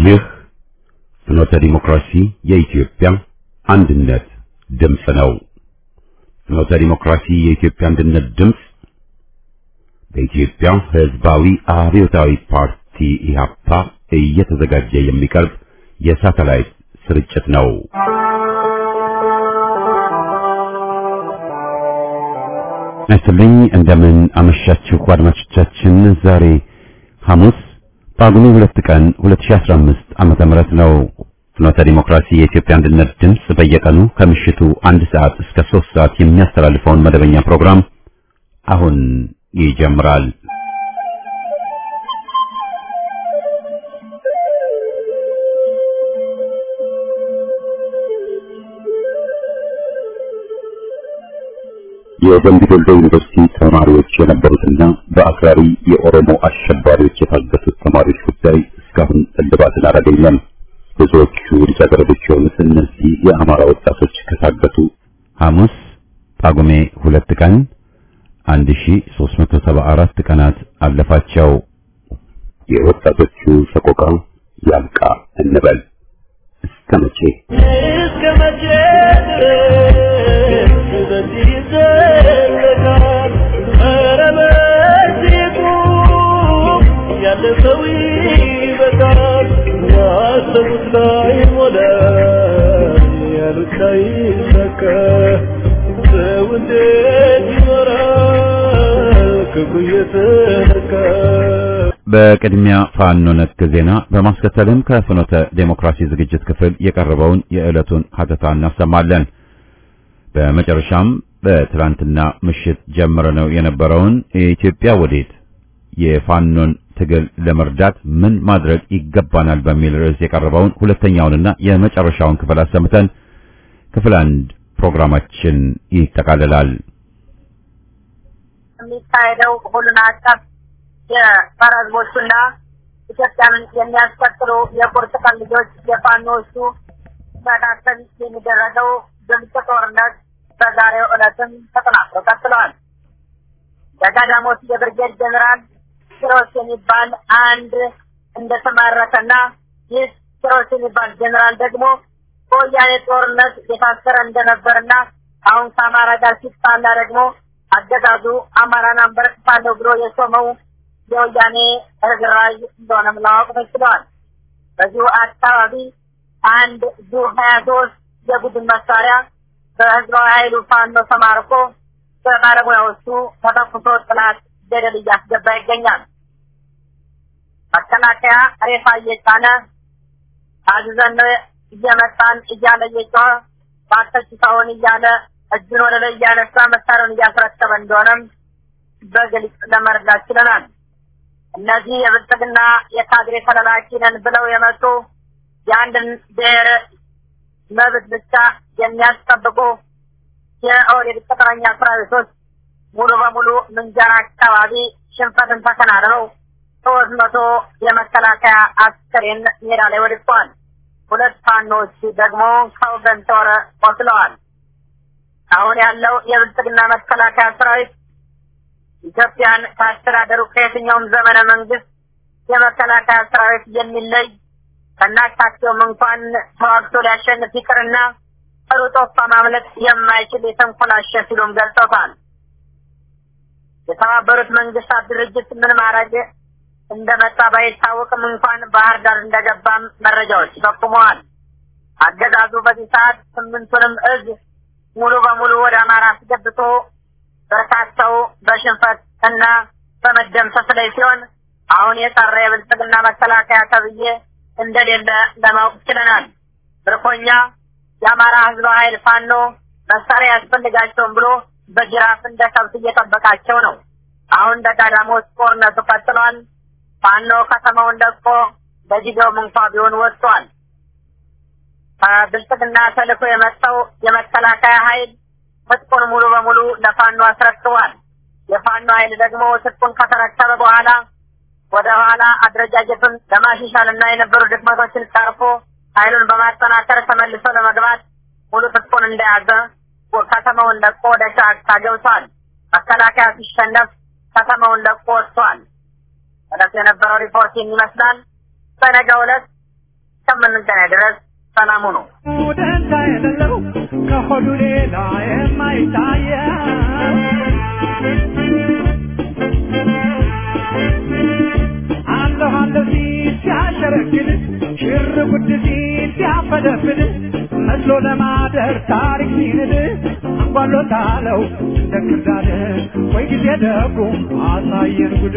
ይህ ፍኖተ ዲሞክራሲ የኢትዮጵያ አንድነት ድምፅ ነው። ፍኖተ ዲሞክራሲ የኢትዮጵያ አንድነት ድምፅ በኢትዮጵያ ሕዝባዊ አብዮታዊ ፓርቲ ኢህአፓ እየተዘጋጀ የሚቀርብ የሳተላይት ስርጭት ነው። አይስልኝ እንደምን አመሻችሁ አድማጮቻችን። ዛሬ ሐሙስ ጳጉሜ ሁለት ቀን 2015 ዓመተ ምህረት ነው። ፍኖተ ዲሞክራሲ የኢትዮጵያ አንድነት ድምፅ በየቀኑ ከምሽቱ አንድ ሰዓት እስከ ሶስት ሰዓት የሚያስተላልፈውን መደበኛ ፕሮግራም አሁን ይጀምራል። የደምቢ ዶሎ ዩኒቨርሲቲ ተማሪዎች የነበሩትና በአክራሪ የኦሮሞ አሸባሪዎች የታገቱት ተማሪዎች ጉዳይ እስካሁን እልባትን አላገኘም። ብዙዎቹ ልጃገረዶች የሆኑት እነዚህ የአማራ ወጣቶች ከታገቱ ሐሙስ ጳጉሜ ሁለት ቀን 1374 ቀናት አለፋቸው። የወጣቶቹ ሰቆቃ ያልቃ እንበል እስከ መቼ እስከ መቼ ድረስ በዚህ ይዘለቃል? ኧረ በዚህ ቁም፣ ያለፈው ይበቃል። ያሰቡት ላይ ሞላ፣ ያሉት ላይ ይሳካ። ሰው እንዴት ይኖራል ክፉ እየተነካ? በቅድሚያ ፋኖ ነክ ዜና በማስከተልም ከፍኖተ ዴሞክራሲ ዝግጅት ክፍል የቀረበውን የዕለቱን ሀተታ እናሰማለን። በመጨረሻም በትላንትና ምሽት ጀምረነው የነበረውን የኢትዮጵያ ወዴት የፋኖን ትግል ለመርዳት ምን ማድረግ ይገባናል በሚል ርዕስ የቀረበውን ሁለተኛውንና የመጨረሻውን ክፍል አሰምተን ክፍል አንድ ፕሮግራማችን ይጠቃልላል። የሚካሄደው ሁሉን አቀፍ የጸረ ሕዝቦቹና ኢትዮጵያን የሚያስቀጥሉ የቁርጥ ቀን ልጆች የፋኖቹ መካከል የሚደረገው ድምፅ ጦርነት በዛሬው ዕለትም ተጠናክሮ ቀጥለዋል። በጋዳሞት የብርጌድ ጀኔራል ኪሮስ የሚባል አንድ እንደተማረከና ይህ ኪሮስ የሚባል ጀኔራል ደግሞ በወያኔ ጦርነት የታሰረ እንደነበርና አሁን ከአማራ ጋር ሲጣላ ደግሞ አገዛዙ አማራን አንበረክካለሁ ብሎ የሾመው የወያኔ ርዝራዥ እንደሆነም ለማወቅ ተችሏል። በዚሁ አካባቢ አንድ ዙ ሀያ ሶስት የቡድን መሳሪያ በህዝባዊ ኃይሉ ፋኖ ተማርኮ በባለሙያዎቹ ተተኩሶ ጥላት ገደል እያስገባ ይገኛል። መከላከያ ሬሳ እየጫነ አዝዘን እየመጣን እያለ እየጮኸ ባተች ሰውን እያለ እጁን ወደ ላይ እያነሳ መሳሪያውን እያስረከበ እንደሆነም በግልጽ ለመረዳት ችለናል። እነዚህ የብልጽግና የካድሬ ተላላኪ ነን ብለው የመጡ የአንድን ብሔር መብት ብቻ የሚያስጠብቁ የኦህዴድ ቅጥረኛ ሰራዊቶች ሙሉ በሙሉ ምንጃር አካባቢ ሽንፈትን ተከናንበው ሶስት መቶ የመከላከያ አስከሬን ሜዳ ላይ ወድቀዋል። ሁለት ፋኖች ደግሞ ከወገን ተወረ ቆስለዋል። አሁን ያለው የብልጽግና መከላከያ ሰራዊት ኢትዮጵያን ካስተዳደሩ ከየትኛውም ዘመነ መንግስት የመከላከያ ሰራዊት የሚለይ ከናካቴውም እንኳን ተዋግቶ ሊያሸንፍ ይቅርና ሩጦ ማምለጥ የማይችል የተንኮላሸ ሲሉም ገልጸውታል። የተባበሩት መንግስታት ድርጅት ምን ማድረግ እንደመጣ ባይታወቅም እንኳን ባህር ዳር እንደገባም መረጃዎች ጠቁመዋል። አገዛዙ በዚህ ሰዓት ስምንቱንም እዝ ሙሉ በሙሉ ወደ አማራ አስገብቶ በርካታው በሽንፈት እና በመደምሰስ ላይ ሲሆን አሁን የቀረ የብልጽግና መከላከያ ተብዬ እንደሌለ ለማወቅ ችለናል። ምርኮኛ የአማራ ህዝብ ኃይል ፋኖ መሳሪያ ያስፈልጋቸውም ብሎ በጅራፍ እንደ ከብት እየጠበቃቸው ነው። አሁን ደጋዳሞት ጦርነቱ ቀጥሏል። ፋኖ ከተማውን ለቆ በጊዜውም እንኳ ቢሆን ወጥቷል። ከብልጽግና ተልኮ የመጣው የመከላከያ ኃይል ትጥቁን ሙሉ በሙሉ ለፋኖ አስረክቧል። የፋኖ ኃይል ደግሞ ትጥቁን ከተረከበ በኋላ ወደ ኋላ አደረጃጀቱን ለማሻሻል እና የነበሩ ድክመቶችን ቀርፎ ኃይሉን በማጠናከር ተመልሶ ለመግባት ሙሉ ትጥቁን እንደያዘ ከተማውን ለቆ ወደ ጫካ ገብቷል። መከላከያ ሲሸነፍ ከተማውን ለቆ ወጥቷል። ዕለት የነበረው ሪፖርት ይመስላል። በነገው ዕለት እስከምንገናኝ ድረስ ሰላሙ ነው። ደንታ የሌለው ከሆዱ ሌላ የማይታየ አለሁ አለሁ ሲል ሲያሸረግድ ሽር ጉድ ሲል ሲያፈደፍድ መስሎ ለማደር ታሪክ ሲንድ አንጓሎታለው እንደ ክርዳድ ወይ ጊዜ ደጉ አሳየን ጉድ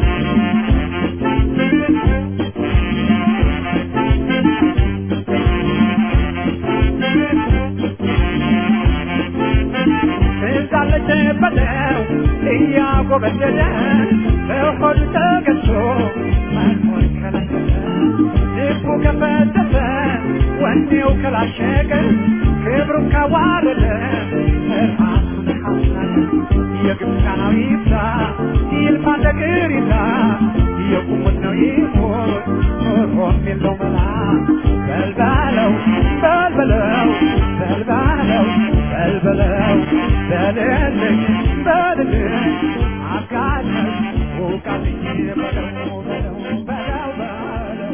እንዳለች በለው እያጎበደደ በሆዱ ተገዝቶ መኖር ከለከለ ልቡ ከፈተተ ወኔው ከላሸቀ ክብሩን ካዋረደ ራሱን ካስናቀ የግብፃናዊ ይብዛ ይልፋ ነገር ይዛ የቁሙት ነው ይሞት ኖሮም የለው መላ በልባለው በልበለው በልባለው በልበለው በልልኝ በልልኝ አጋለኝ ውቃልኝ በለው በለው በለው በለው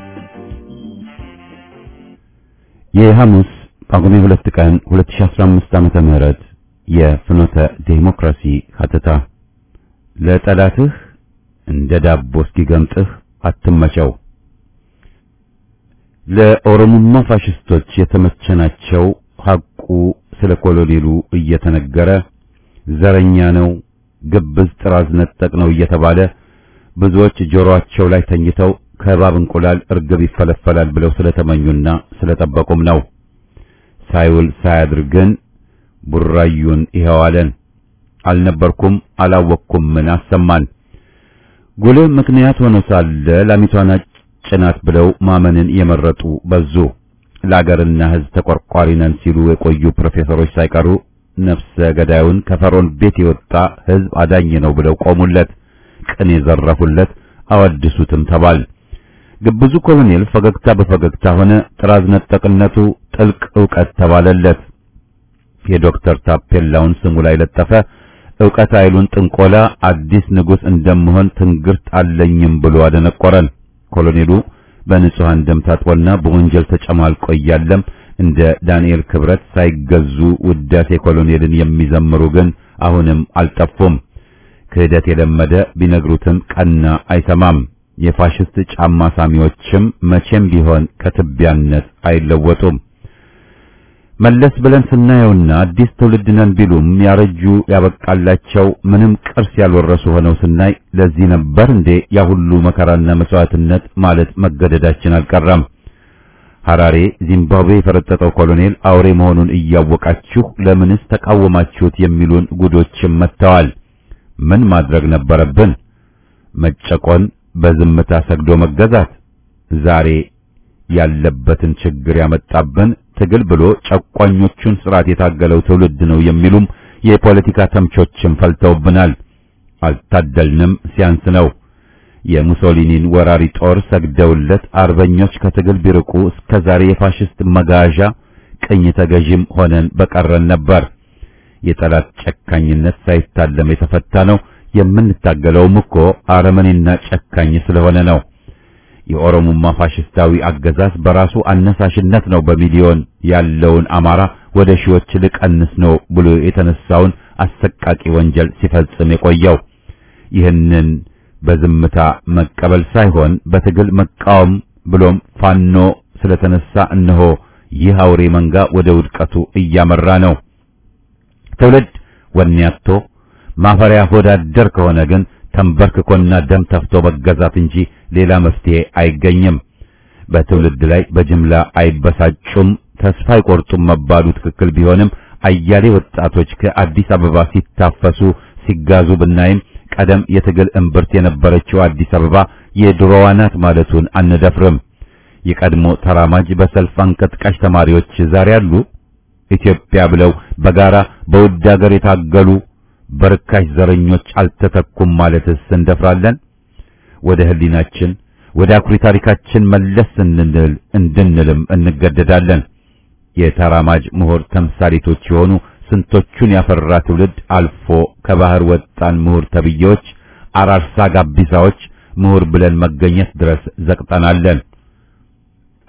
የሐሙስ ጳጉሜ ሁለት ቀን 2015 ዓመተ ምህረት የፍኖተ ዴሞክራሲ ሀተታ ለጠላትህ እንደ ዳቦ እስኪገምጥህ አትመቸው። ለኦሮሞማ ፋሽስቶች የተመቸናቸው ሐቁ ስለ ኮሎኔሉ እየተነገረ ዘረኛ ነው፣ ግብዝ ጥራዝ ነጠቅ ነው እየተባለ ብዙዎች ጆሮአቸው ላይ ተኝተው ከእባብ እንቁላል እርግብ ይፈለፈላል ብለው ስለተመኙና ስለጠበቁም ነው። ሳይውል ሳያድር ግን ቡራዩን ይኸዋለን። አልነበርኩም አላወቅኩም ምን አሰማን። ጉልህ ምክንያት ሆኖ ሳለ ላሚቷን ጭናት ብለው ማመንን የመረጡ በዙ። ለአገርና ሕዝብ ተቆርቋሪ ነን ሲሉ የቆዩ ፕሮፌሰሮች ሳይቀሩ ነፍሰ ገዳዩን ከፈሮን ቤት የወጣ ሕዝብ አዳኝ ነው ብለው ቆሙለት። ቅን የዘረፉለት አወድሱትም ተባል። ግብዙ ኮሎኔል ፈገግታ በፈገግታ ሆነ። ጥራዝ ነጠቅነቱ ጥልቅ ዕውቀት ተባለለት። የዶክተር ታፔላውን ስሙ ላይ ለጠፈ። ዕውቀት ኃይሉን ጥንቆላ አዲስ ንጉሥ እንደምሆን ትንግርት አለኝም ብሎ አደነቆረን። ኮሎኔሉ በንጹሐን ደም ታጥቦና በወንጀል ተጨማልቆ እያለም እንደ ዳንኤል ክብረት ሳይገዙ ውዳሴ ኮሎኔልን የሚዘምሩ ግን አሁንም አልጠፉም። ክህደት የለመደ ቢነግሩትም ቀና አይሰማም። የፋሽስት ጫማ ሳሚዎችም መቼም ቢሆን ከትቢያነት አይለወጡም። መለስ ብለን ስናየውና አዲስ ትውልድ ነን ቢሉም ያረጁ ያበቃላቸው ምንም ቅርስ ያልወረሱ ሆነው ስናይ ለዚህ ነበር እንዴ ያ ሁሉ መከራና መስዋዕትነት ማለት መገደዳችን አልቀረም። ሐራሬ ዚምባብዌ የፈረጠጠው ኮሎኔል አውሬ መሆኑን እያወቃችሁ ለምንስ ተቃወማችሁት የሚሉን ጉዶችም መጥተዋል። ምን ማድረግ ነበረብን? መጨቆን፣ በዝምታ ሰግዶ መገዛት። ዛሬ ያለበትን ችግር ያመጣብን ትግል ብሎ ጨቋኞቹን ስርዓት የታገለው ትውልድ ነው የሚሉም የፖለቲካ ተምቾችም ፈልተውብናል። አልታደልንም፣ ሲያንስ ነው። የሙሶሊኒን ወራሪ ጦር ሰግደውለት አርበኞች ከትግል ቢርቁ እስከ ዛሬ የፋሽስት መጋዣ ቅኝ ተገዥም ሆነን በቀረን ነበር። የጠላት ጨካኝነት ሳይታለም የተፈታ ነው። የምንታገለውም እኮ አረመኔና ጨካኝ ስለሆነ ነው። የኦሮሞማ ፋሽስታዊ አገዛዝ በራሱ አነሳሽነት ነው በሚሊዮን ያለውን አማራ ወደ ሺዎች ልቀንስ ነው ብሎ የተነሳውን አሰቃቂ ወንጀል ሲፈጽም የቆየው። ይህንን በዝምታ መቀበል ሳይሆን በትግል መቃወም ብሎም ፋኖ ስለተነሳ እነሆ ይህ አውሬ መንጋ ወደ ውድቀቱ እያመራ ነው። ትውልድ ወኔ አጥቶ ማፈሪያ ሆዳደር ከሆነ ግን ተንበርክኮና ደም ተፍቶ መገዛት እንጂ ሌላ መፍትሄ አይገኝም። በትውልድ ላይ በጅምላ አይበሳጩም፣ ተስፋ አይቆርጡም መባሉ ትክክል ቢሆንም አያሌ ወጣቶች ከአዲስ አበባ ሲታፈሱ ሲጋዙ ብናይም ቀደም የትግል እምብርት የነበረችው አዲስ አበባ የድሮዋ ናት ማለቱን አንደፍርም። የቀድሞ ተራማጅ በሰልፍ አንቀጥቃሽ ተማሪዎች ዛሬ አሉ። ኢትዮጵያ ብለው በጋራ በውድ ሀገር የታገሉ በርካሽ ዘረኞች አልተተኩም ማለትስ እንደፍራለን? ወደ ህሊናችን ወደ አኩሪ ታሪካችን መለስ እንድንል እንድንልም እንገደዳለን። የተራማጅ ምሁር ተምሳሌቶች የሆኑ ስንቶቹን ያፈራ ትውልድ አልፎ ከባህር ወጣን ምሁር ተብዬዎች፣ አራርሳ ጋቢሳዎች ምሁር ብለን መገኘት ድረስ ዘቅጠናለን።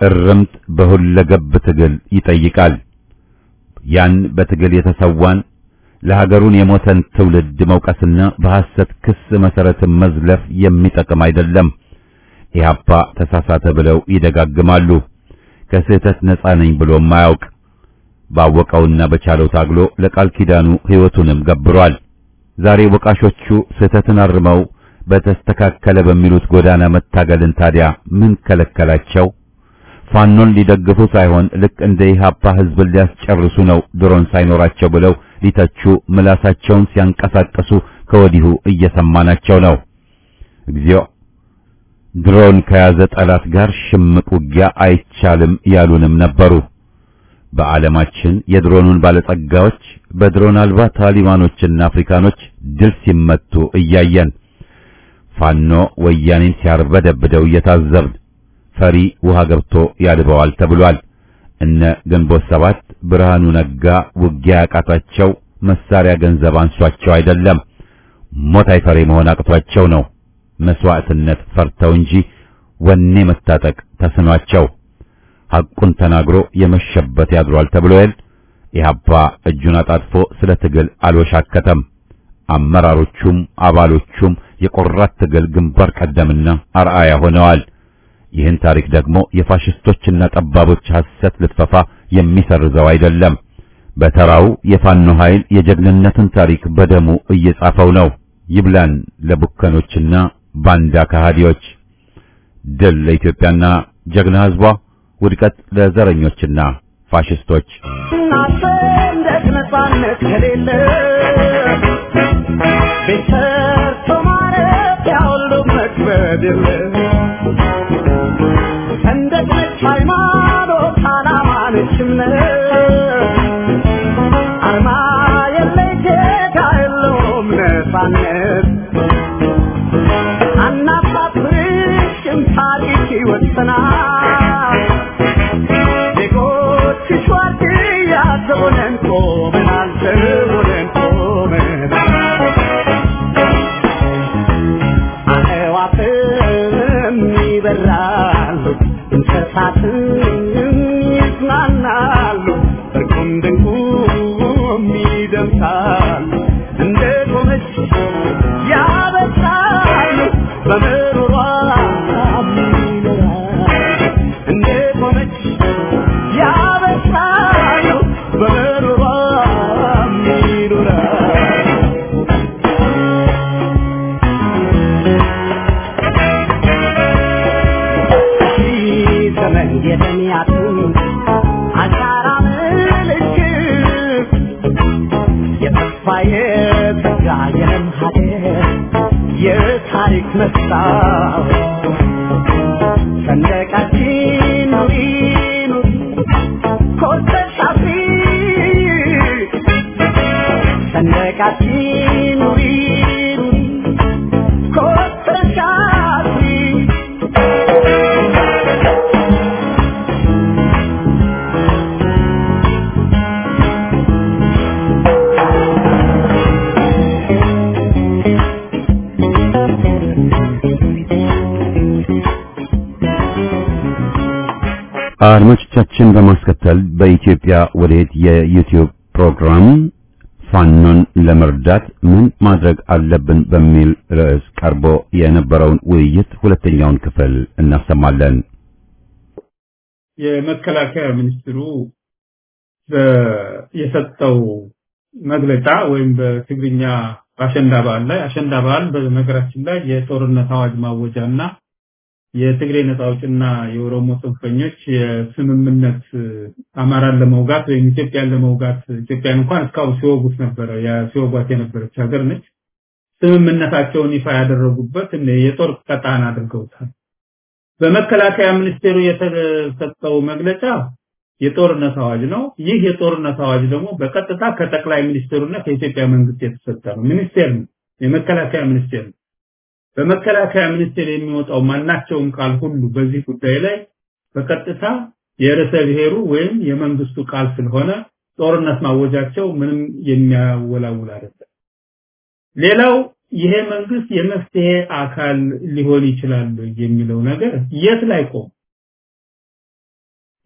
እርምት በሁለገብ ትግል ይጠይቃል። ያን በትግል የተሰዋን ለሀገሩን የሞተን ትውልድ መውቀስና በሐሰት ክስ መሰረትን መዝለፍ የሚጠቅም አይደለም። ኢህአፓ ተሳሳተ ብለው ይደጋግማሉ። ከስህተት ነፃ ነኝ ብሎም ማያውቅ ባወቀውና በቻለው ታግሎ ለቃል ኪዳኑ ሕይወቱንም ገብሯል። ዛሬ ወቃሾቹ ስህተትን አርመው በተስተካከለ በሚሉት ጎዳና መታገልን ታዲያ ምን ከለከላቸው? ፋኖን ሊደግፉ ሳይሆን ልክ እንደ ኢህአፓ ህዝብን ሊያስጨርሱ ነው ድሮን ሳይኖራቸው ብለው ሊተቹ ምላሳቸውን ሲያንቀሳቀሱ ከወዲሁ እየሰማናቸው ነው። እግዚኦ ድሮን ከያዘ ጠላት ጋር ሽምቅ ውጊያ አይቻልም ያሉንም ነበሩ። በዓለማችን የድሮኑን ባለጸጋዎች በድሮን አልባ ታሊባኖችና አፍሪካኖች ድል ሲመቱ እያየን ፋኖ ወያኔን ሲያርበደብደው እየታዘብን ፈሪ ውሃ ገብቶ ያልበዋል ተብሏል። እነ ግንቦት ሰባት ብርሃኑ ነጋ ውጊያ ያቃታቸው መሳሪያ ገንዘብ አንሷቸው አይደለም፣ ሞት አይፈሬ መሆን አቅቷቸው ነው። መስዋዕትነት ፈርተው እንጂ ወኔ መታጠቅ ተስኗቸው ሐቁን ተናግሮ የመሸበት ያድሯል ተብሎ የል ኢህአፓ እጁን አጣጥፎ ስለ ትግል አልወሻከተም። አመራሮቹም አባሎቹም የቆራት ትግል ግንባር ቀደምና አርአያ ሆነዋል። ይህን ታሪክ ደግሞ የፋሽስቶችና ጠባቦች ሐሰት ልፈፋ የሚሰርዘው አይደለም። በተራው የፋኖ ኃይል የጀግንነትን ታሪክ በደሙ እየጻፈው ነው። ይብላን ለቡከኖችና ባንዳ ከሃዲዎች። ድል ለኢትዮጵያና ጀግና ሕዝቧ፣ ውድቀት ለዘረኞችና ፋሽስቶች። ሰንደቅ ነፃነት ከሌለ ቤት ሰርቶ ማረፊያ ሁሉ መክበድ የለ ሰንደቅ ነች ሃይማኖት፣ ዓላማ ነች እምነት አርማ የለይ ጌታ የለውም ነፃነት አናሳፍርሽም ታሪክ ይወሰናል ዜጎችሽ ዋርድያ ዘቦነን ቆመናል ዘቦነን ቆመናል አዕዋፍም ይበራሉ እንስሳትም ይዝናናሉ እርቁም ድንቁም ይደምሳሉ እንደ ቆመች ያበሳሉ በምሮሯ ይኖራሉ እንደ ቆመች ያበሳሉ በምሮሯ ይኖራሉ ዘመን የተሚያቱ አሻራ ምልክት የተስፋ የተጋ የለም ሀገር የታሪክ መስታወት ሰንደቃችን ኑሪ ኑሪ ኮርተሽ አፍሪ ሰንደቃችን ኑሪ ኑሪ ኮርተሽ አፍሪ አድማጮቻችን በማስከተል በኢትዮጵያ ወዴት የዩቲዩብ ፕሮግራም ፋኖን ለመርዳት ምን ማድረግ አለብን በሚል ርዕስ ቀርቦ የነበረውን ውይይት ሁለተኛውን ክፍል እናሰማለን። የመከላከያ ሚኒስትሩ የሰጠው መግለጫ ወይም በትግርኛ አሸንዳ በዓል ላይ አሸንዳ በዓል በነገራችን ላይ የጦርነት አዋጅ ማወጃ እና የትግሬ ነጻ አውጭና የኦሮሞ ጽንፈኞች የስምምነት አማራን ለመውጋት ወይም ኢትዮጵያን ለመውጋት ኢትዮጵያን እንኳን እስካሁን ሲወጉት ነበረ ሲወጓት የነበረች ሀገር ነች። ስምምነታቸውን ይፋ ያደረጉበት የጦር ቀጣን አድርገውታል። በመከላከያ ሚኒስቴሩ የተሰጠው መግለጫ የጦርነት አዋጅ ነው። ይህ የጦርነት አዋጅ ደግሞ በቀጥታ ከጠቅላይ ሚኒስትሩና ከኢትዮጵያ መንግስት የተሰጠ ነው። ሚኒስቴር ነው፣ የመከላከያ ሚኒስቴር ነው። በመከላከያ ሚኒስቴር የሚወጣው ማናቸውም ቃል ሁሉ በዚህ ጉዳይ ላይ በቀጥታ የርዕሰ ብሔሩ ወይም የመንግስቱ ቃል ስለሆነ ጦርነት ማወጃቸው ምንም የሚያወላውል አይደለም። ሌላው ይሄ መንግስት የመፍትሄ አካል ሊሆን ይችላል የሚለው ነገር የት ላይ ቆም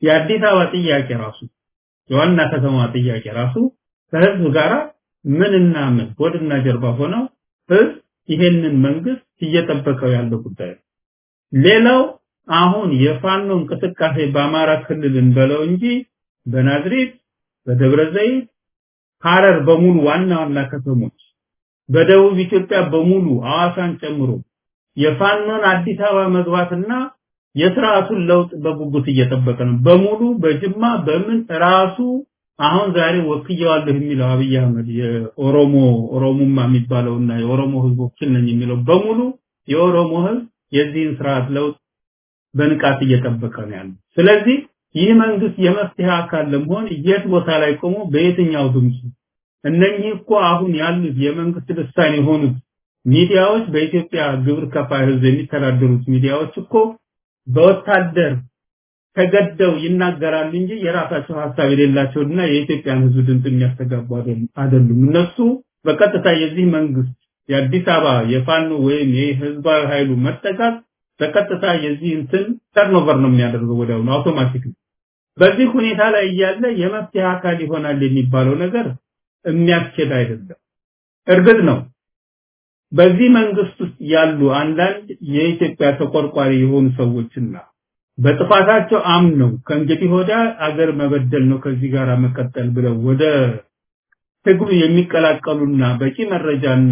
የአዲስ አበባ ጥያቄ ራሱ የዋና ከተማ ጥያቄ ራሱ ከህዝብ ጋራ ምንና ምን ወድና ጀርባ ሆነው ህዝብ ይሄንን መንግስት እየጠበቀው ያለው ጉዳይ ነው። ሌላው አሁን የፋኖ እንቅስቃሴ በአማራ ክልል እንበለው እንጂ በናዝሬት፣ በደብረ ዘይት፣ ሐረር በሙሉ ዋና ዋና ከተሞች በደቡብ ኢትዮጵያ በሙሉ አዋሳን ጨምሮ የፋኖን አዲስ አበባ መግባትና የስርዓቱን ለውጥ በጉጉት እየጠበቀ ነው። በሙሉ በጅማ በምን ራሱ አሁን ዛሬ ወክየዋለሁ የሚለው አብይ አህመድ የኦሮሞ ኦሮሞማ የሚባለውና የኦሮሞ ህዝብ ወኪል ነኝ የሚለው በሙሉ የኦሮሞ ህዝብ የዚህን ስርዓት ለውጥ በንቃት እየጠበቀ ነው ያለው። ስለዚህ ይህ መንግስት የመፍትሄ አካል ለመሆን የት ቦታ ላይ ቆሞ በየትኛው ድምፁ እነኚህ እኮ አሁን ያሉት የመንግስት ልሳን የሆኑት ሚዲያዎች በኢትዮጵያ ግብር ከፋይ ህዝብ የሚተዳደሩት ሚዲያዎች እኮ በወታደር ተገደው ይናገራሉ እንጂ የራሳቸው ሀሳብ የሌላቸውና የኢትዮጵያን ህዝብ ድምፅ የሚያስተጋቡ አይደሉም። እነሱ በቀጥታ የዚህ መንግስት የአዲስ አበባ የፋኖ ወይም የህዝባዊ ኃይሉ መጠቃት በቀጥታ የዚህ እንትን ተርኖቨር ነው የሚያደርገው ወዲያውኑ አውቶማቲክ ነው። በዚህ ሁኔታ ላይ እያለ የመፍትሄ አካል ይሆናል የሚባለው ነገር የሚያስኬድ አይደለም። እርግጥ ነው በዚህ መንግስት ውስጥ ያሉ አንዳንድ የኢትዮጵያ ተቆርቋሪ የሆኑ ሰዎችና በጥፋታቸው አምነው ከእንግዲህ ወዲያ አገር መበደል ነው ከዚህ ጋር መቀጠል ብለው ወደ ትግሉ የሚቀላቀሉና በቂ መረጃና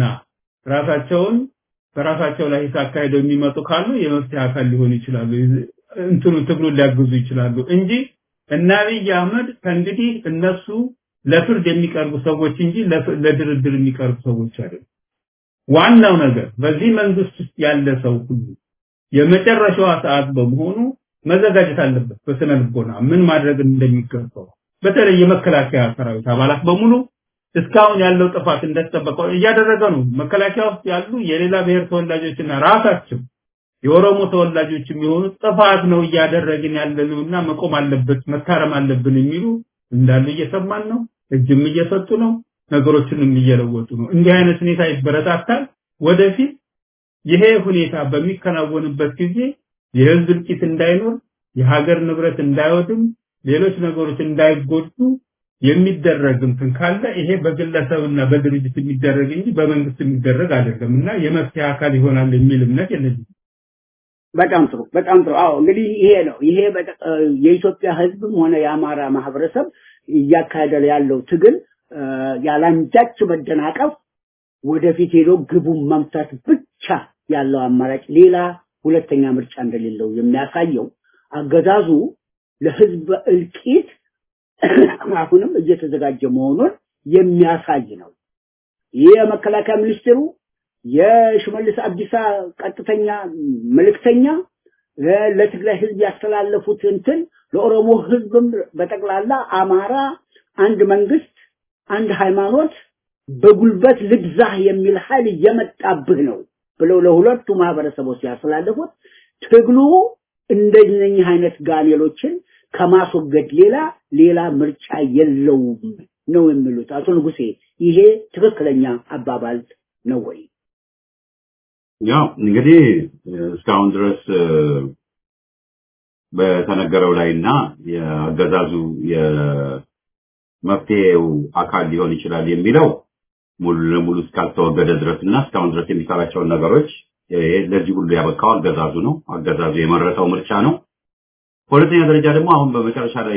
ራሳቸውን በራሳቸው ላይ አካሄደው የሚመጡ ካሉ የመፍትሄ አካል ሊሆኑ ይችላሉ። እንትኑ ትግሉን ሊያግዙ ይችላሉ እንጂ እና አብይ አህመድ ከእንግዲህ እነሱ ለፍርድ የሚቀርቡ ሰዎች እንጂ ለድርድር የሚቀርቡ ሰዎች አይደሉም። ዋናው ነገር በዚህ መንግስት ውስጥ ያለ ሰው ሁሉ የመጨረሻዋ ሰዓት በመሆኑ መዘጋጀት አለበት። በስነ ልቦና ምን ማድረግ እንደሚገባው በተለይ የመከላከያ ሰራዊት አባላት በሙሉ እስካሁን ያለው ጥፋት እንደተጠበቀው እያደረገ ነው። መከላከያ ውስጥ ያሉ የሌላ ብሔር ተወላጆችና ራሳቸው የኦሮሞ ተወላጆች የሚሆኑ ጥፋት ነው እያደረግን ያለነውና መቆም አለበት መታረም አለብን የሚሉ እንዳሉ እየሰማን ነው። እጅም እየሰጡ ነው። ነገሮችንም እየለወጡ ነው። እንዲህ አይነት ሁኔታ ይበረታታል። ወደፊት ይሄ ሁኔታ በሚከናወንበት ጊዜ የህዝብ እልቂት እንዳይኖር፣ የሀገር ንብረት እንዳይወድም፣ ሌሎች ነገሮች እንዳይጎዱ የሚደረግ እንትን ካለ ይሄ በግለሰብና በድርጅት የሚደረግ እንጂ በመንግስት የሚደረግ አይደለም እና የመፍትሄ አካል ይሆናል የሚል እምነት የለኝም። በጣም ጥሩ በጣም ጥሩ። አዎ እንግዲህ ይሄ ነው ይሄ የኢትዮጵያ ህዝብም ሆነ የአማራ ማህበረሰብ እያካሄደ ያለው ትግል ያላንዳች መደናቀፍ ወደፊት ሄዶ ግቡን መምታት ብቻ ያለው አማራጭ ሌላ ሁለተኛ ምርጫ እንደሌለው የሚያሳየው አገዛዙ ለህዝብ እልቂት አሁንም እየተዘጋጀ መሆኑን የሚያሳይ ነው። ይህ የመከላከያ ሚኒስትሩ የሽመልስ አብዲሳ ቀጥተኛ መልእክተኛ ለትግራይ ህዝብ ያስተላለፉት እንትን ለኦሮሞ ህዝብም በጠቅላላ አማራ አንድ መንግስት፣ አንድ ሃይማኖት በጉልበት ልግዛህ የሚል ኃይል እየመጣብህ ነው ብለው ለሁለቱ ማህበረሰቦች ያስተላለፉት ትግሉ እንደነኚህ አይነት ጋኔሎችን ከማስወገድ ሌላ ሌላ ምርጫ የለውም ነው የሚሉት አቶ ንጉሴ። ይሄ ትክክለኛ አባባል ነው ወይ? ያው እንግዲህ እስካሁን ድረስ በተነገረው ላይና የአገዛዙ የመፍትሄው አካል ሊሆን ይችላል የሚለው ሙሉ ለሙሉ እስካልተወገደ ድረስና እስካሁን ድረስ የሚሰራቸውን ነገሮች ለዚህ ሁሉ ያበቃው አገዛዙ ነው። አገዛዙ የመረጠው ምርጫ ነው። በሁለተኛ ደረጃ ደግሞ አሁን በመጨረሻ ላይ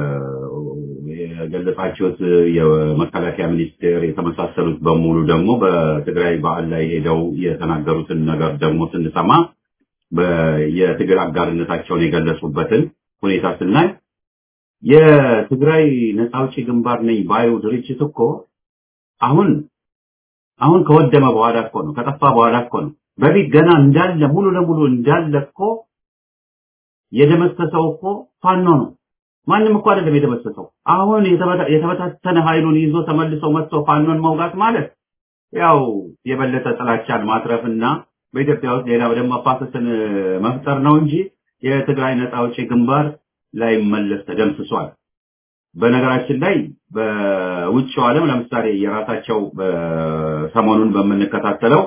የገለጻችሁት የመከላከያ ሚኒስቴር የተመሳሰሉት በሙሉ ደግሞ በትግራይ በዓል ላይ ሄደው የተናገሩትን ነገር ደግሞ ስንሰማ የትግል አጋርነታቸውን የገለጹበትን ሁኔታ ስናይ የትግራይ ነፃ አውጪ ግንባር ነኝ ባዩ ድርጅት እኮ አሁን አሁን ከወደመ በኋላ እኮ ነው ከጠፋ በኋላ እኮ ነው በፊት ገና እንዳለ ሙሉ ለሙሉ እንዳለ እኮ የደመሰሰው እኮ ፋኖ ነው። ማንም እኮ አይደለም የደመሰሰው። አሁን የተበታተነ ኃይሉን ይዞ ተመልሰው መጥቶ ፋኖን መውጋት ማለት ያው የበለጠ ጥላቻን ማትረፍና በኢትዮጵያ ውስጥ ሌላ ደም መፋሰስን መፍጠር ነው እንጂ የትግራይ ነፃ አውጪ ግንባር ላይ መለስ ተደምስሷል። በነገራችን ላይ በውጭው ዓለም ለምሳሌ የራሳቸው ሰሞኑን በምንከታተለው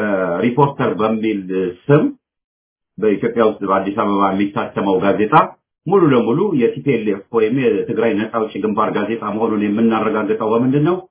በሪፖርተር በሚል ስም በኢትዮጵያ ውስጥ በአዲስ አበባ የሚታተመው ጋዜጣ ሙሉ ለሙሉ የቲፒኤልኤፍ ወይም የትግራይ ነፃ አውጪ ግንባር ጋዜጣ መሆኑን የምናረጋግጠው በምንድን ነው?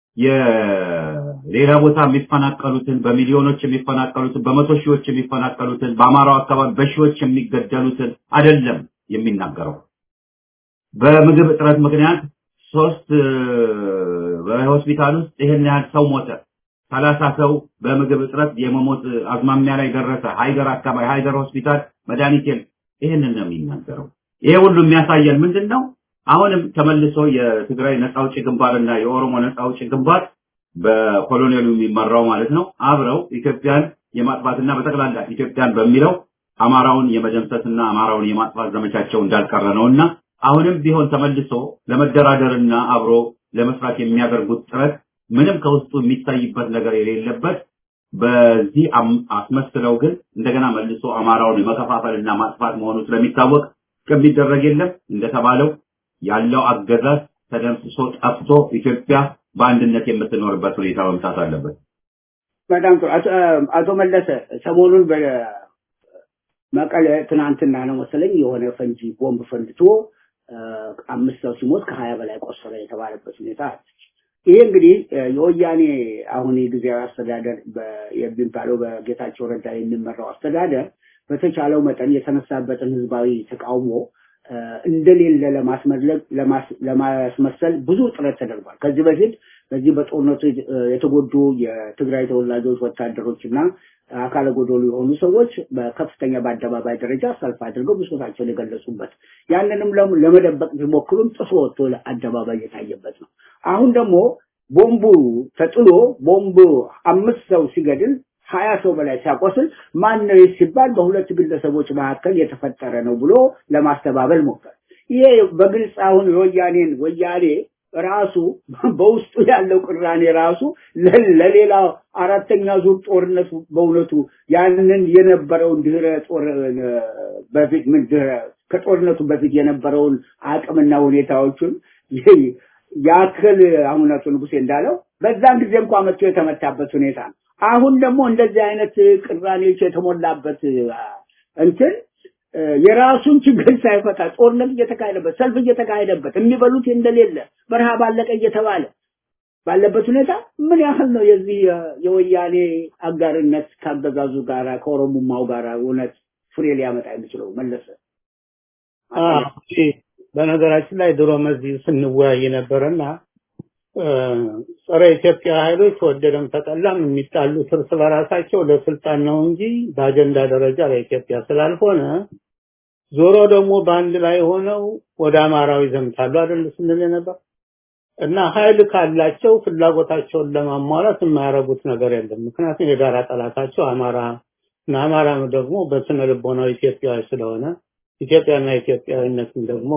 የሌላ ቦታ የሚፈናቀሉትን በሚሊዮኖች የሚፈናቀሉትን በመቶ ሺዎች የሚፈናቀሉትን በአማራው አካባቢ በሺዎች የሚገደሉትን አይደለም የሚናገረው። በምግብ እጥረት ምክንያት ሶስት በሆስፒታል ውስጥ ይህን ያህል ሰው ሞተ፣ ሰላሳ ሰው በምግብ እጥረት የመሞት አዝማሚያ ላይ ደረሰ። ሃይደር አካባቢ ሃይደር ሆስፒታል መድኃኒት የለም። ይህንን ነው የሚናገረው። ይሄ ሁሉ የሚያሳየን ምንድን ነው? አሁንም ተመልሶ የትግራይ ነፃ አውጪ ግንባርና የኦሮሞ ነፃ አውጪ ግንባር በኮሎኔሉ የሚመራው ማለት ነው አብረው ኢትዮጵያን የማጥፋትና በጠቅላላ ኢትዮጵያን በሚለው አማራውን የመደምሰስና አማራውን የማጥፋት ዘመቻቸው እንዳልቀረ ነውና አሁንም ቢሆን ተመልሶ ለመደራደርና አብሮ ለመስራት የሚያደርጉት ጥረት ምንም ከውስጡ የሚታይበት ነገር የሌለበት በዚህ አስመስለው ግን እንደገና መልሶ አማራውን የመከፋፈልና ማጥፋት መሆኑ ስለሚታወቅ ከሚደረግ የለም እንደተባለው ያለው አገዛዝ ተደምስሶ ጠፍቶ ኢትዮጵያ በአንድነት የምትኖርበት ሁኔታ መምጣት አለበት። በጣም ጥሩ። አቶ መለሰ ሰሞኑን በመቀለ ትናንትና ነው መሰለኝ የሆነ ፈንጂ ቦምብ ፈንድቶ አምስት ሰው ሲሞት ከሀያ በላይ ቆሰለ የተባለበት ሁኔታ ይሄ እንግዲህ የወያኔ አሁን የጊዜያዊ አስተዳደር የሚባለው በጌታቸው ረዳ የሚመራው አስተዳደር በተቻለው መጠን የተነሳበትን ህዝባዊ ተቃውሞ እንደሌለ ለማስመሰል ብዙ ጥረት ተደርጓል። ከዚህ በፊት በዚህ በጦርነቱ የተጎዱ የትግራይ ተወላጆች ወታደሮች እና አካለ ጎዶሎ የሆኑ ሰዎች በከፍተኛ በአደባባይ ደረጃ ሰልፍ አድርገው ብሶታቸውን የገለጹበት ያንንም ለመደበቅ ቢሞክሩም ጥሶ ወጥቶ አደባባይ የታየበት ነው። አሁን ደግሞ ቦምቡ ተጥሎ ቦምቡ አምስት ሰው ሲገድል ሀያ ሰው በላይ ሲያቆስል ማን ነው ሲባል በሁለት ግለሰቦች መካከል የተፈጠረ ነው ብሎ ለማስተባበል ሞከር። ይሄ በግልጽ አሁን የወያኔን ወያኔ ራሱ በውስጡ ያለው ቅራኔ ራሱ ለሌላ አራተኛ ዙር ጦርነት በእውነቱ ያንን የነበረውን ድህረ ጦር በፊት ምን ድህረ ከጦርነቱ በፊት የነበረውን አቅምና ሁኔታዎቹን ያክል አሁን አቶ ንጉሴ እንዳለው በዛን ጊዜ እንኳ መጥቶ የተመታበት ሁኔታ ነው። አሁን ደግሞ እንደዚህ አይነት ቅራኔዎች የተሞላበት እንትን የራሱን ችግር ሳይፈታ ጦርነት እየተካሄደበት ሰልፍ እየተካሄደበት የሚበሉት እንደሌለ በረሃብ አለቀ እየተባለ ባለበት ሁኔታ ምን ያህል ነው የዚህ የወያኔ አጋርነት ካገዛዙ ጋራ ከኦሮሞማው ጋራ እውነት ፍሬ ሊያመጣ የሚችለው መለሰ? በነገራችን ላይ ድሮ መዚህ ስንወያይ ነበረና ጸረ ኢትዮጵያ ኃይሎች ተወደደም ተጠላም የሚጣሉት እርስ በራሳቸው ለስልጣን ነው እንጂ በአጀንዳ ደረጃ ለኢትዮጵያ ስላልሆነ ዞሮ ደግሞ በአንድ ላይ ሆነው ወደ አማራው ይዘምታሉ አይደል ስንል ነበር እና ኃይል ካላቸው ፍላጎታቸውን ለማሟላት የማያደርጉት ነገር የለም። ምክንያቱም የጋራ ጠላታቸው አማራ እና አማራም ደግሞ በስነ ልቦናው ኢትዮጵያዊ ስለሆነ ኢትዮጵያና ኢትዮጵያዊነትን ደግሞ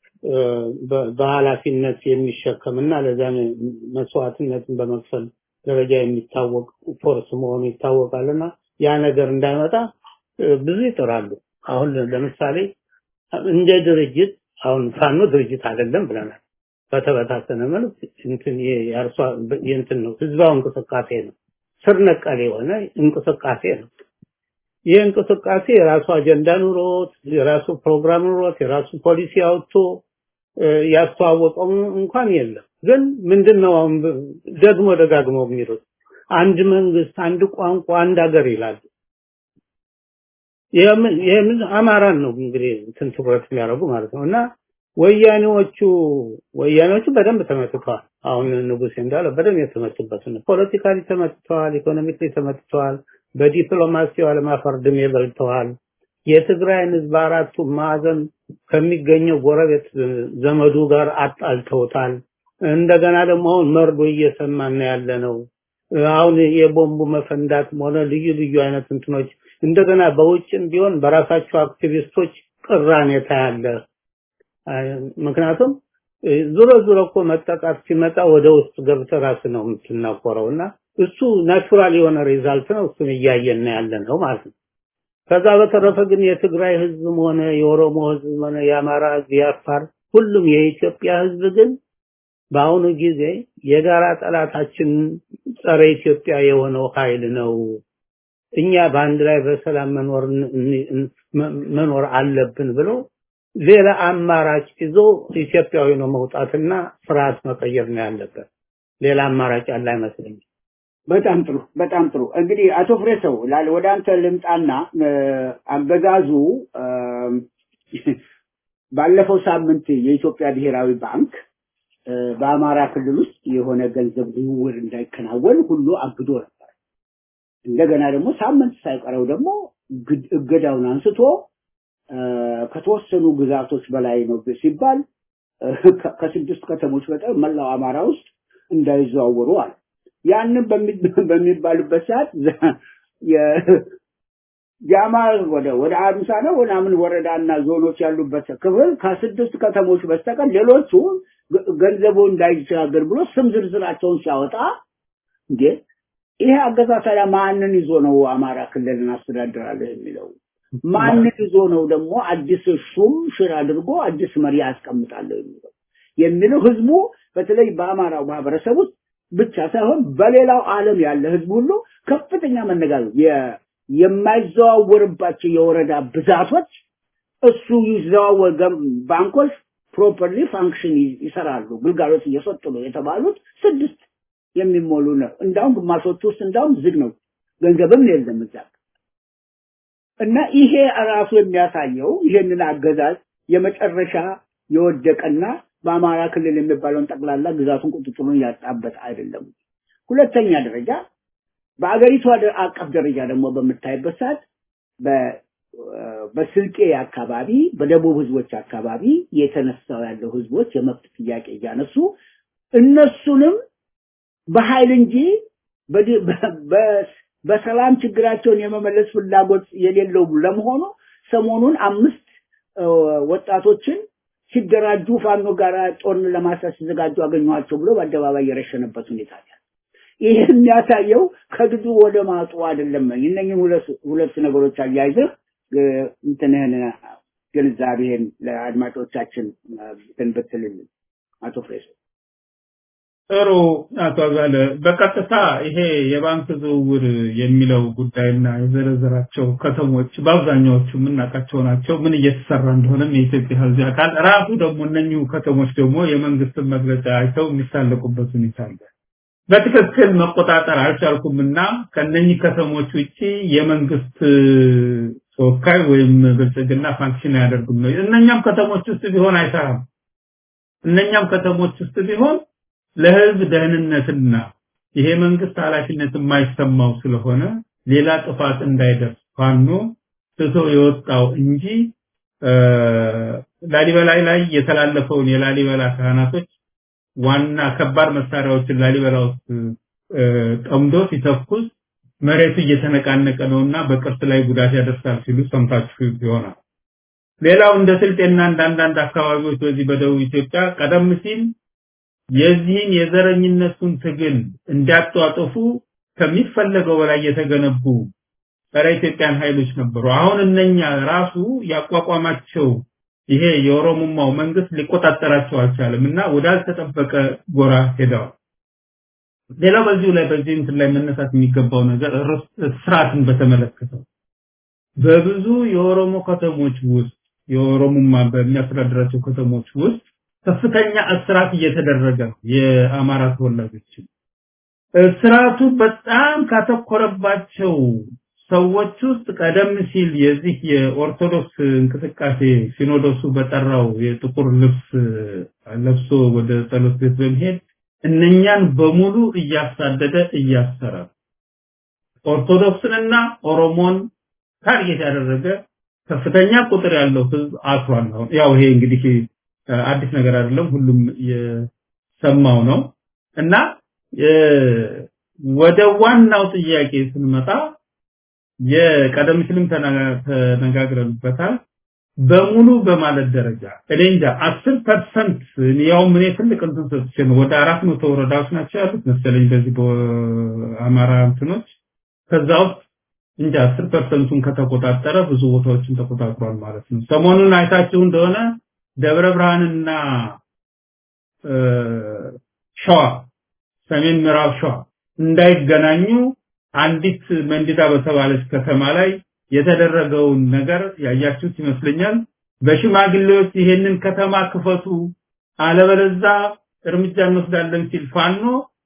በኃላፊነት የሚሸከምና ለዚያ መስዋዕትነትን በመክፈል ደረጃ የሚታወቅ ፎርስ መሆኑ ይታወቃልና ያ ነገር እንዳይመጣ ብዙ ይጥራሉ። አሁን ለምሳሌ እንደ ድርጅት አሁን ፋኖ ድርጅት አይደለም ብለናል። በተበታተነ መልክ እንትን የአርሷ እንትን ነው ህዝባዊ እንቅስቃሴ ነው። ስር ነቀል የሆነ እንቅስቃሴ ነው። ይህ እንቅስቃሴ የራሱ አጀንዳ ኑሮት የራሱ ፕሮግራም ኑሮት የራሱ ፖሊሲ አውጥቶ ያስተዋወቀው እንኳን የለም። ግን ምንድነው አሁን ደግሞ ደጋግመው የሚሉት አንድ መንግስት፣ አንድ ቋንቋ፣ አንድ ሀገር ይላሉ። ይሄምን አማራን ነው እንግዲህ እንትን ትኩረት የሚያደርጉ ማለት ነው እና ወያኔዎቹ ወያኔዎቹ በደንብ ተመትተዋል። አሁን ንጉሴ እንዳለው በደንብ የተመቱበት ነው። ፖለቲካሊ ተመትተዋል፣ ኢኮኖሚክሊ ተመትተዋል፣ በዲፕሎማሲው ዓለም አፈር ድሜ በልተዋል። የትግራይን ህዝብ አራቱ ማዕዘን ከሚገኘው ጎረቤት ዘመዱ ጋር አጣልተውታል። እንደገና ደግሞ አሁን መርዶ እየሰማን ያለ ነው። አሁን የቦምቡ መፈንዳትም ሆነ ልዩ ልዩ አይነት እንትኖች እንደገና በውጭም ቢሆን በራሳቸው አክቲቪስቶች ቅራኔ ታያለ። ምክንያቱም ዙሮ ዙሮ እኮ መጠቃት ሲመጣ ወደ ውስጥ ገብተህ ራስ ነው የምትናቆረውና እሱ ናቹራል የሆነ ሪዛልት ነው። እሱን እያየን ያለ ነው ማለት ነው። ከዛ በተረፈ ግን የትግራይ ህዝብም ሆነ የኦሮሞ ህዝብም ሆነ የአማራ ህዝብ፣ የአፋር ሁሉም የኢትዮጵያ ህዝብ ግን በአሁኑ ጊዜ የጋራ ጠላታችን ጸረ ኢትዮጵያ የሆነው ኃይል ነው። እኛ በአንድ ላይ በሰላም መኖር መኖር አለብን ብሎ ሌላ አማራጭ ይዞ ኢትዮጵያዊ ነው መውጣትና ስርዓት መቀየር ነው ያለበት። ሌላ አማራጭ ያለ አይመስለኝም። በጣም ጥሩ በጣም ጥሩ። እንግዲህ አቶ ፍሬሰው ላል ወደ አንተ ልምጣና አገዛዙ ባለፈው ሳምንት የኢትዮጵያ ብሔራዊ ባንክ በአማራ ክልል ውስጥ የሆነ ገንዘብ ዝውውር እንዳይከናወን ሁሉ አግዶ ነበር። እንደገና ደግሞ ሳምንት ሳይቀረው ደግሞ እገዳውን አንስቶ ከተወሰኑ ግዛቶች በላይ ነው ሲባል ከስድስት ከተሞች በጠር መላው አማራ ውስጥ እንዳይዘዋወሩ አለ። ያንን በሚባልበት ሰዓት ጃማ ወደ ወደ አምሳ ነው ምናምን ወረዳና ዞኖች ያሉበት ክፍል ከስድስት ከተሞች በስተቀር ሌሎቹ ገንዘቡ እንዳይሻገር ብሎ ስም ዝርዝራቸውን ሲያወጣ እንዴ ይሄ አገዛዝ ታዲያ ማንን ይዞ ነው አማራ ክልል እናስተዳድራለሁ የሚለው? ማንን ይዞ ነው ደግሞ አዲስ ሹም ሽር አድርጎ አዲስ መሪ ያስቀምጣለሁ የሚለው የሚለው ህዝቡ በተለይ በአማራው ማህበረሰብ ውስጥ ብቻ ሳይሆን በሌላው ዓለም ያለ ህዝብ ሁሉ ከፍተኛ መነጋገር የማይዘዋወርባቸው የወረዳ ብዛቶች እሱ ይዘዋወር ባንኮች ፕሮፐርሊ ፋንክሽን ይሰራሉ ግልጋሎት እየሰጡ ነው የተባሉት ስድስት የሚሞሉ ነው። እንዳውም ግማሾቹ ውስጥ እንዳውም ዝግ ነው፣ ገንዘብም የለም እዛ እና ይሄ ራሱ የሚያሳየው ይሄንን አገዛዝ የመጨረሻ የወደቀና በአማራ ክልል የሚባለውን ጠቅላላ ግዛቱን ቁጥጥሩን ያጣበት አይደለም። ሁለተኛ ደረጃ በአገሪቱ አቀፍ ደረጃ ደግሞ በምታይበት ሰዓት በስልጤ አካባቢ በደቡብ ህዝቦች አካባቢ የተነሳው ያለው ህዝቦች የመብት ጥያቄ እያነሱ እነሱንም በኃይል እንጂ በሰላም ችግራቸውን የመመለስ ፍላጎት የሌለው ለመሆኑ ሰሞኑን አምስት ወጣቶችን ሲደራጁ ፋኖ ጋር ጦርን ለማስያዝ ሲዘጋጁ አገኘኋቸው ብሎ በአደባባይ የረሸነበት ሁኔታ አለ። ይህ የሚያሳየው ከድጡ ወደ ማጡ አይደለም። እነኝህን ሁለት ነገሮች አያይዘህ እንትንህን ግንዛቤህን ለአድማጮቻችን እንትን ብትልልን አቶ ፍሬሶ። ጥሩ አቶ አዛለ፣ በቀጥታ ይሄ የባንክ ዝውውር የሚለው ጉዳይና የዘረዘራቸው ከተሞች በአብዛኛዎቹ የምናውቃቸው ናቸው። ምን እየተሰራ እንደሆነም የኢትዮጵያ ሕዝብ ያውቃል። ራሱ ደግሞ እነኚሁ ከተሞች ደግሞ የመንግስትን መግለጫ አይተው የሚሳለቁበት ሁኔታ አለ። በትክክል መቆጣጠር አልቻልኩምና ከነኚህ ከተሞች ውጪ የመንግስት ተወካይ ወይም ብልጽግና ፋንክሽን አያደርጉም ነው። እነኛም ከተሞች ውስጥ ቢሆን አይሰራም። እነኛም ከተሞች ውስጥ ቢሆን ለህዝብ ደህንነትና ይሄ መንግስት ኃላፊነት የማይሰማው ስለሆነ ሌላ ጥፋት እንዳይደርስ ፋኖ ትቶ የወጣው እንጂ ላሊበላ ላይ የተላለፈውን የላሊበላ ካህናቶች ዋና ከባድ መሳሪያዎችን ላሊበላ ውስጥ ጠምዶ ሲተኩስ መሬቱ እየተነቃነቀ ነውና በቅርስ ላይ ጉዳት ያደርሳል ሲሉ ሰምታችሁ ይሆናል። ሌላው እንደ ስልጤና እንደ አንዳንድ አካባቢዎች በዚህ በደቡብ ኢትዮጵያ ቀደም ሲል የዚህን የዘረኝነቱን ትግል እንዲያጧጥፉ ከሚፈለገው በላይ የተገነቡ ጸረ ኢትዮጵያን ኃይሎች ነበሩ። አሁን እነኛ ራሱ ያቋቋማቸው ይሄ የኦሮሞማው መንግስት ሊቆጣጠራቸው አልቻለም እና ወዳልተጠበቀ ጎራ ሄደዋል። ሌላው በዚሁ ላይ በዚህ እንትን ላይ መነሳት የሚገባው ነገር ስርዓትን በተመለከተ በብዙ የኦሮሞ ከተሞች ውስጥ የኦሮሞማ በሚያስተዳድራቸው ከተሞች ውስጥ ከፍተኛ እስራት እየተደረገ ነው የአማራ ተወላጆች እስራቱ በጣም ካተኮረባቸው ሰዎች ውስጥ ቀደም ሲል የዚህ የኦርቶዶክስ እንቅስቃሴ ሲኖዶሱ በጠራው የጥቁር ልብስ ለብሶ ወደ ጸሎት ቤት በመሄድ እነኛን በሙሉ እያሳደደ እያሰረ ኦርቶዶክስንና ኦሮሞን ታርጌት ያደረገ ከፍተኛ ቁጥር ያለው ህዝብ አስሯል። አሁን ያው ይሄ እንግዲህ አዲስ ነገር አይደለም፣ ሁሉም የሰማው ነው እና ወደ ዋናው ጥያቄ ስንመጣ የቀደም ሲልም ተነጋግረንበታል። በሙሉ በማለት ደረጃ እኔ እንጃ 10% ያው ምን ትልቅ እንትን ሰጥቼ ነው ወደ 400 ወረዳዎች ናቸው ያሉት መሰለኝ በዚህ በአማራ እንትኖች ከዛ ውስጥ እንጃ 10%ቱን ከተቆጣጠረ ብዙ ቦታዎችን ተቆጣጥሯል ማለት ነው። ሰሞኑን አይታችሁ እንደሆነ ደብረ ብርሃንና ሸዋ ሰሜን ምዕራብ ሸዋ እንዳይገናኙ አንዲት መንዲዳ በተባለች ከተማ ላይ የተደረገውን ነገር ያያችሁት ይመስለኛል። በሽማግሌዎች ይሄንን ከተማ ክፈቱ አለበለዛ እርምጃ እንወስዳለን ሲል ፋኖ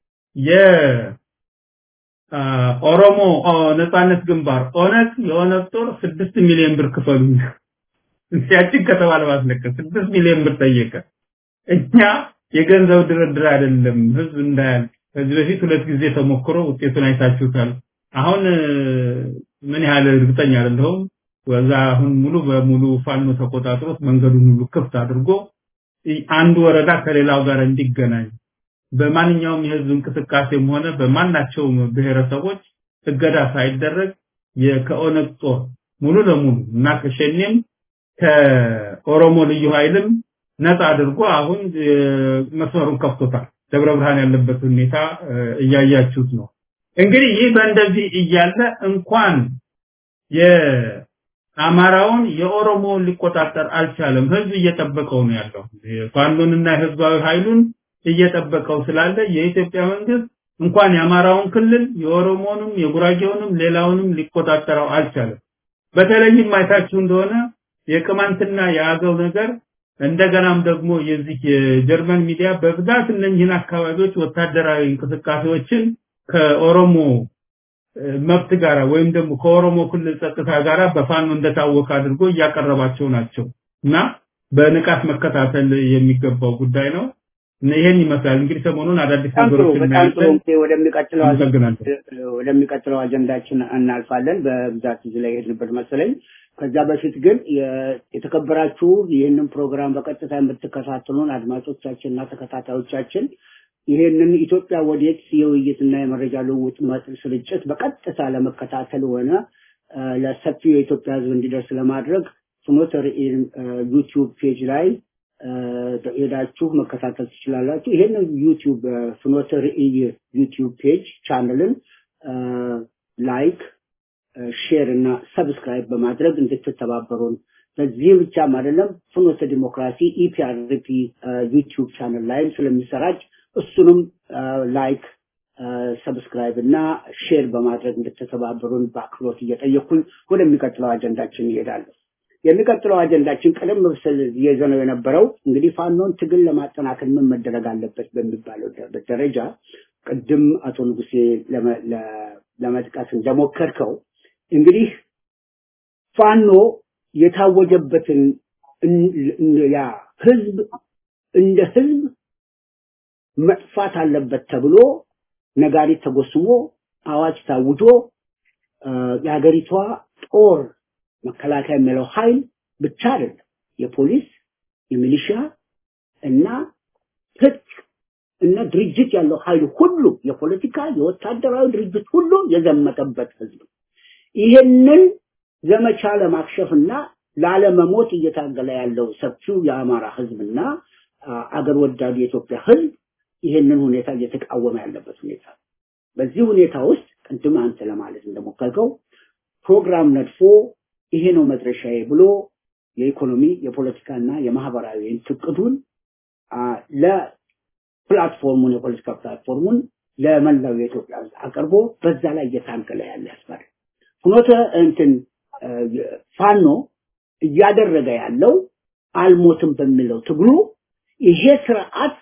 የኦሮሞ ነጻነት ግንባር ኦነግ የኦነግ ጦር ስድስት ሚሊዮን ብር ክፈሉ ሲያችን ከተባለ ማስለቀስ ስድስት ሚሊዮን ብር ጠየቀ። እኛ የገንዘብ ድርድር አይደለም ህዝብ እንዳያል ከዚህ በፊት ሁለት ጊዜ ተሞክሮ ውጤቱን አይታችሁታል። አሁን ምን ያህል እርግጠኛ አይደለሁም። ወዛ አሁን ሙሉ በሙሉ ፋኖ ተቆጣጥሮት መንገዱን ሁሉ ክፍት አድርጎ አንድ ወረዳ ከሌላው ጋር እንዲገናኝ በማንኛውም የህዝብ እንቅስቃሴም ሆነ በማናቸውም ብሔረሰቦች እገዳ ሳይደረግ ከኦነግ ጦር ሙሉ ለሙሉ እና ከሸኔም ከኦሮሞ ልዩ ኃይልም ነፃ አድርጎ አሁን መስመሩን ከፍቶታል። ደብረ ብርሃን ያለበት ሁኔታ እያያችሁት ነው። እንግዲህ ይህ በእንደዚህ እያለ እንኳን የአማራውን የኦሮሞውን ሊቆጣጠር አልቻለም። ህዝብ እየጠበቀው ነው ያለው። ፋኖንና የህዝባዊ ኃይሉን እየጠበቀው ስላለ የኢትዮጵያ መንግስት እንኳን የአማራውን ክልል የኦሮሞንም የጉራጌውንም ሌላውንም ሊቆጣጠረው አልቻለም። በተለይም አይታችሁ እንደሆነ የቅማንትና የአገው ነገር እንደገናም ደግሞ የዚህ የጀርመን ሚዲያ በብዛት እነኝህን አካባቢዎች ወታደራዊ እንቅስቃሴዎችን ከኦሮሞ መብት ጋራ ወይም ደግሞ ከኦሮሞ ክልል ጸጥታ ጋራ በፋኖ እንደታወቀ አድርጎ እያቀረባቸው ናቸው እና በንቃት መከታተል የሚገባው ጉዳይ ነው። ይሄን ይመስላል እንግዲህ ሰሞኑን አዳዲስ ነገሮችን እናያለን። ወደሚቀጥለው አመሰግናለሁ። ወደሚቀጥለው አጀንዳችን እናልፋለን። በብዛት እዚህ ላይ የሄድንበት መሰለኝ። ከዛ በፊት ግን የተከበራችሁ ይህንን ፕሮግራም በቀጥታ የምትከታተሉን አድማጮቻችንና ተከታታዮቻችን ይህንን ኢትዮጵያ ወዴት የውይይትና የመረጃ ልውውጥ መጥል ስርጭት በቀጥታ ለመከታተል ሆነ ለሰፊው የኢትዮጵያ ሕዝብ እንዲደርስ ለማድረግ ፍኖተ ርዕይ ዩቲዩብ ፔጅ ላይ ሄዳችሁ መከታተል ትችላላችሁ። ይህንን ዩቲዩብ ፍኖተ ርዕይ ዩቲዩብ ፔጅ ቻነልን ላይክ ሼር እና ሰብስክራይብ በማድረግ እንድትተባበሩን በዚህ ብቻም አይደለም ፍኖተ ዲሞክራሲ ኢፒአርፒ ዩቲዩብ ቻነል ላይም ስለሚሰራጭ እሱንም ላይክ ሰብስክራይብ እና ሼር በማድረግ እንድትተባበሩን በአክብሮት እየጠየኩኝ ወደሚቀጥለው አጀንዳችን ይሄዳለሁ። የሚቀጥለው አጀንዳችን ቀደም ብስል ይዘነው የነበረው እንግዲህ ፋኖን ትግል ለማጠናከር ምን መደረግ አለበት በሚባለው ደረጃ ቅድም አቶ ንጉሴ ለመጥቀስ እንደሞከርከው እንግዲህ ፋኖ የታወጀበትን ያ ህዝብ እንደ ህዝብ መጥፋት አለበት ተብሎ ነጋሪት ተጎስሞ አዋጅ ታውጆ የሀገሪቷ ጦር መከላከያ የሚለው ኃይል ብቻ አይደለም የፖሊስ የሚሊሻ እና ትጥቅ እና ድርጅት ያለው ኃይል ሁሉ የፖለቲካ የወታደራዊ ድርጅት ሁሉ የዘመተበት ህዝብ ይሄንን ዘመቻ ለማክሸፍና ላለመሞት እየታገለ ያለው ሰፊው የአማራ ህዝብና አገር ወዳዱ የኢትዮጵያ ህዝብ ይሄንን ሁኔታ እየተቃወመ ያለበት ሁኔታ በዚህ ሁኔታ ውስጥ ቅድም አንተ ለማለት እንደሞከርከው ፕሮግራም ነድፎ ይሄ ነው መድረሻዬ ብሎ የኢኮኖሚ የፖለቲካና የማህበራዊ ትቅዱን ለፕላትፎርሙን የፖለቲካ ፕላትፎርሙን ለመላው የኢትዮጵያ ህዝብ አቅርቦ በዛ ላይ እየታገለ ያለ ያስባል። ፍኖተ እንትን ፋኖ እያደረገ ያለው አልሞትም በሚለው ትግሉ ይሄ ስርዓት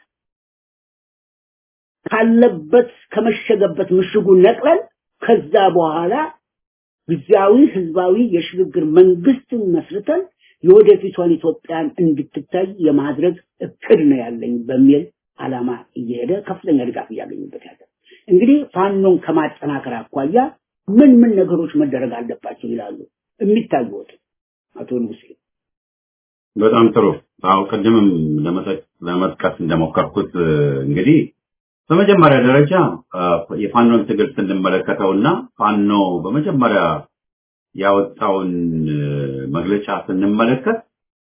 ካለበት ከመሸገበት ምሽጉ ነቅለን ከዛ በኋላ ጊዜያዊ ህዝባዊ የሽግግር መንግስትን መስርተን የወደፊቷን ኢትዮጵያን እንድትታይ የማድረግ እቅድ ነው ያለኝ በሚል አላማ እየሄደ ከፍተኛ ድጋፍ እያገኙበት ያለ እንግዲህ ፋኖን ከማጠናከር አኳያ ምን ምን ነገሮች መደረግ አለባቸው ይላሉ የሚታዩት አቶ ንጉሴ? በጣም ጥሩ። አዎ ቅድምም ለመጥቀስ እንደሞከርኩት እንግዲህ በመጀመሪያ ደረጃ የፋኖን ትግል ስንመለከተውና ፋኖ በመጀመሪያ ያወጣውን መግለጫ ስንመለከት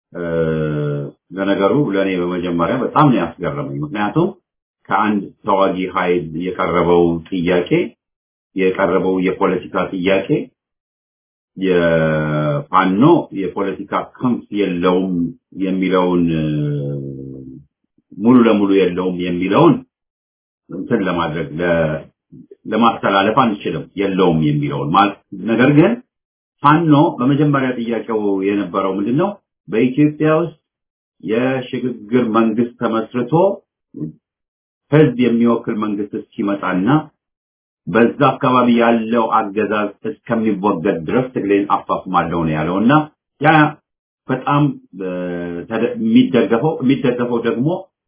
ለነገሩ ለእኔ በመጀመሪያ በጣም ነው ያስገረመኝ። ምክንያቱም ከአንድ ተዋጊ ኃይል የቀረበው ጥያቄ የቀረበው የፖለቲካ ጥያቄ የፋኖ የፖለቲካ ክንፍ የለውም የሚለውን ሙሉ ለሙሉ የለውም የሚለውን እንትን ለማድረግ ለማስተላለፍ አንችልም የለውም የሚለውን ማለት ነገር ግን ፋኖ በመጀመሪያ ጥያቄው የነበረው ምንድነው በኢትዮጵያ ውስጥ የሽግግር መንግስት ተመስርቶ ህዝብ የሚወክል መንግስት እስኪመጣና በዛ አካባቢ ያለው አገዛዝ እስከሚወገድ ድረስ ትግሌን አፋፍማለሁ ነው ያለውና ያ በጣም የሚደገፈው የሚደገፈው ደግሞ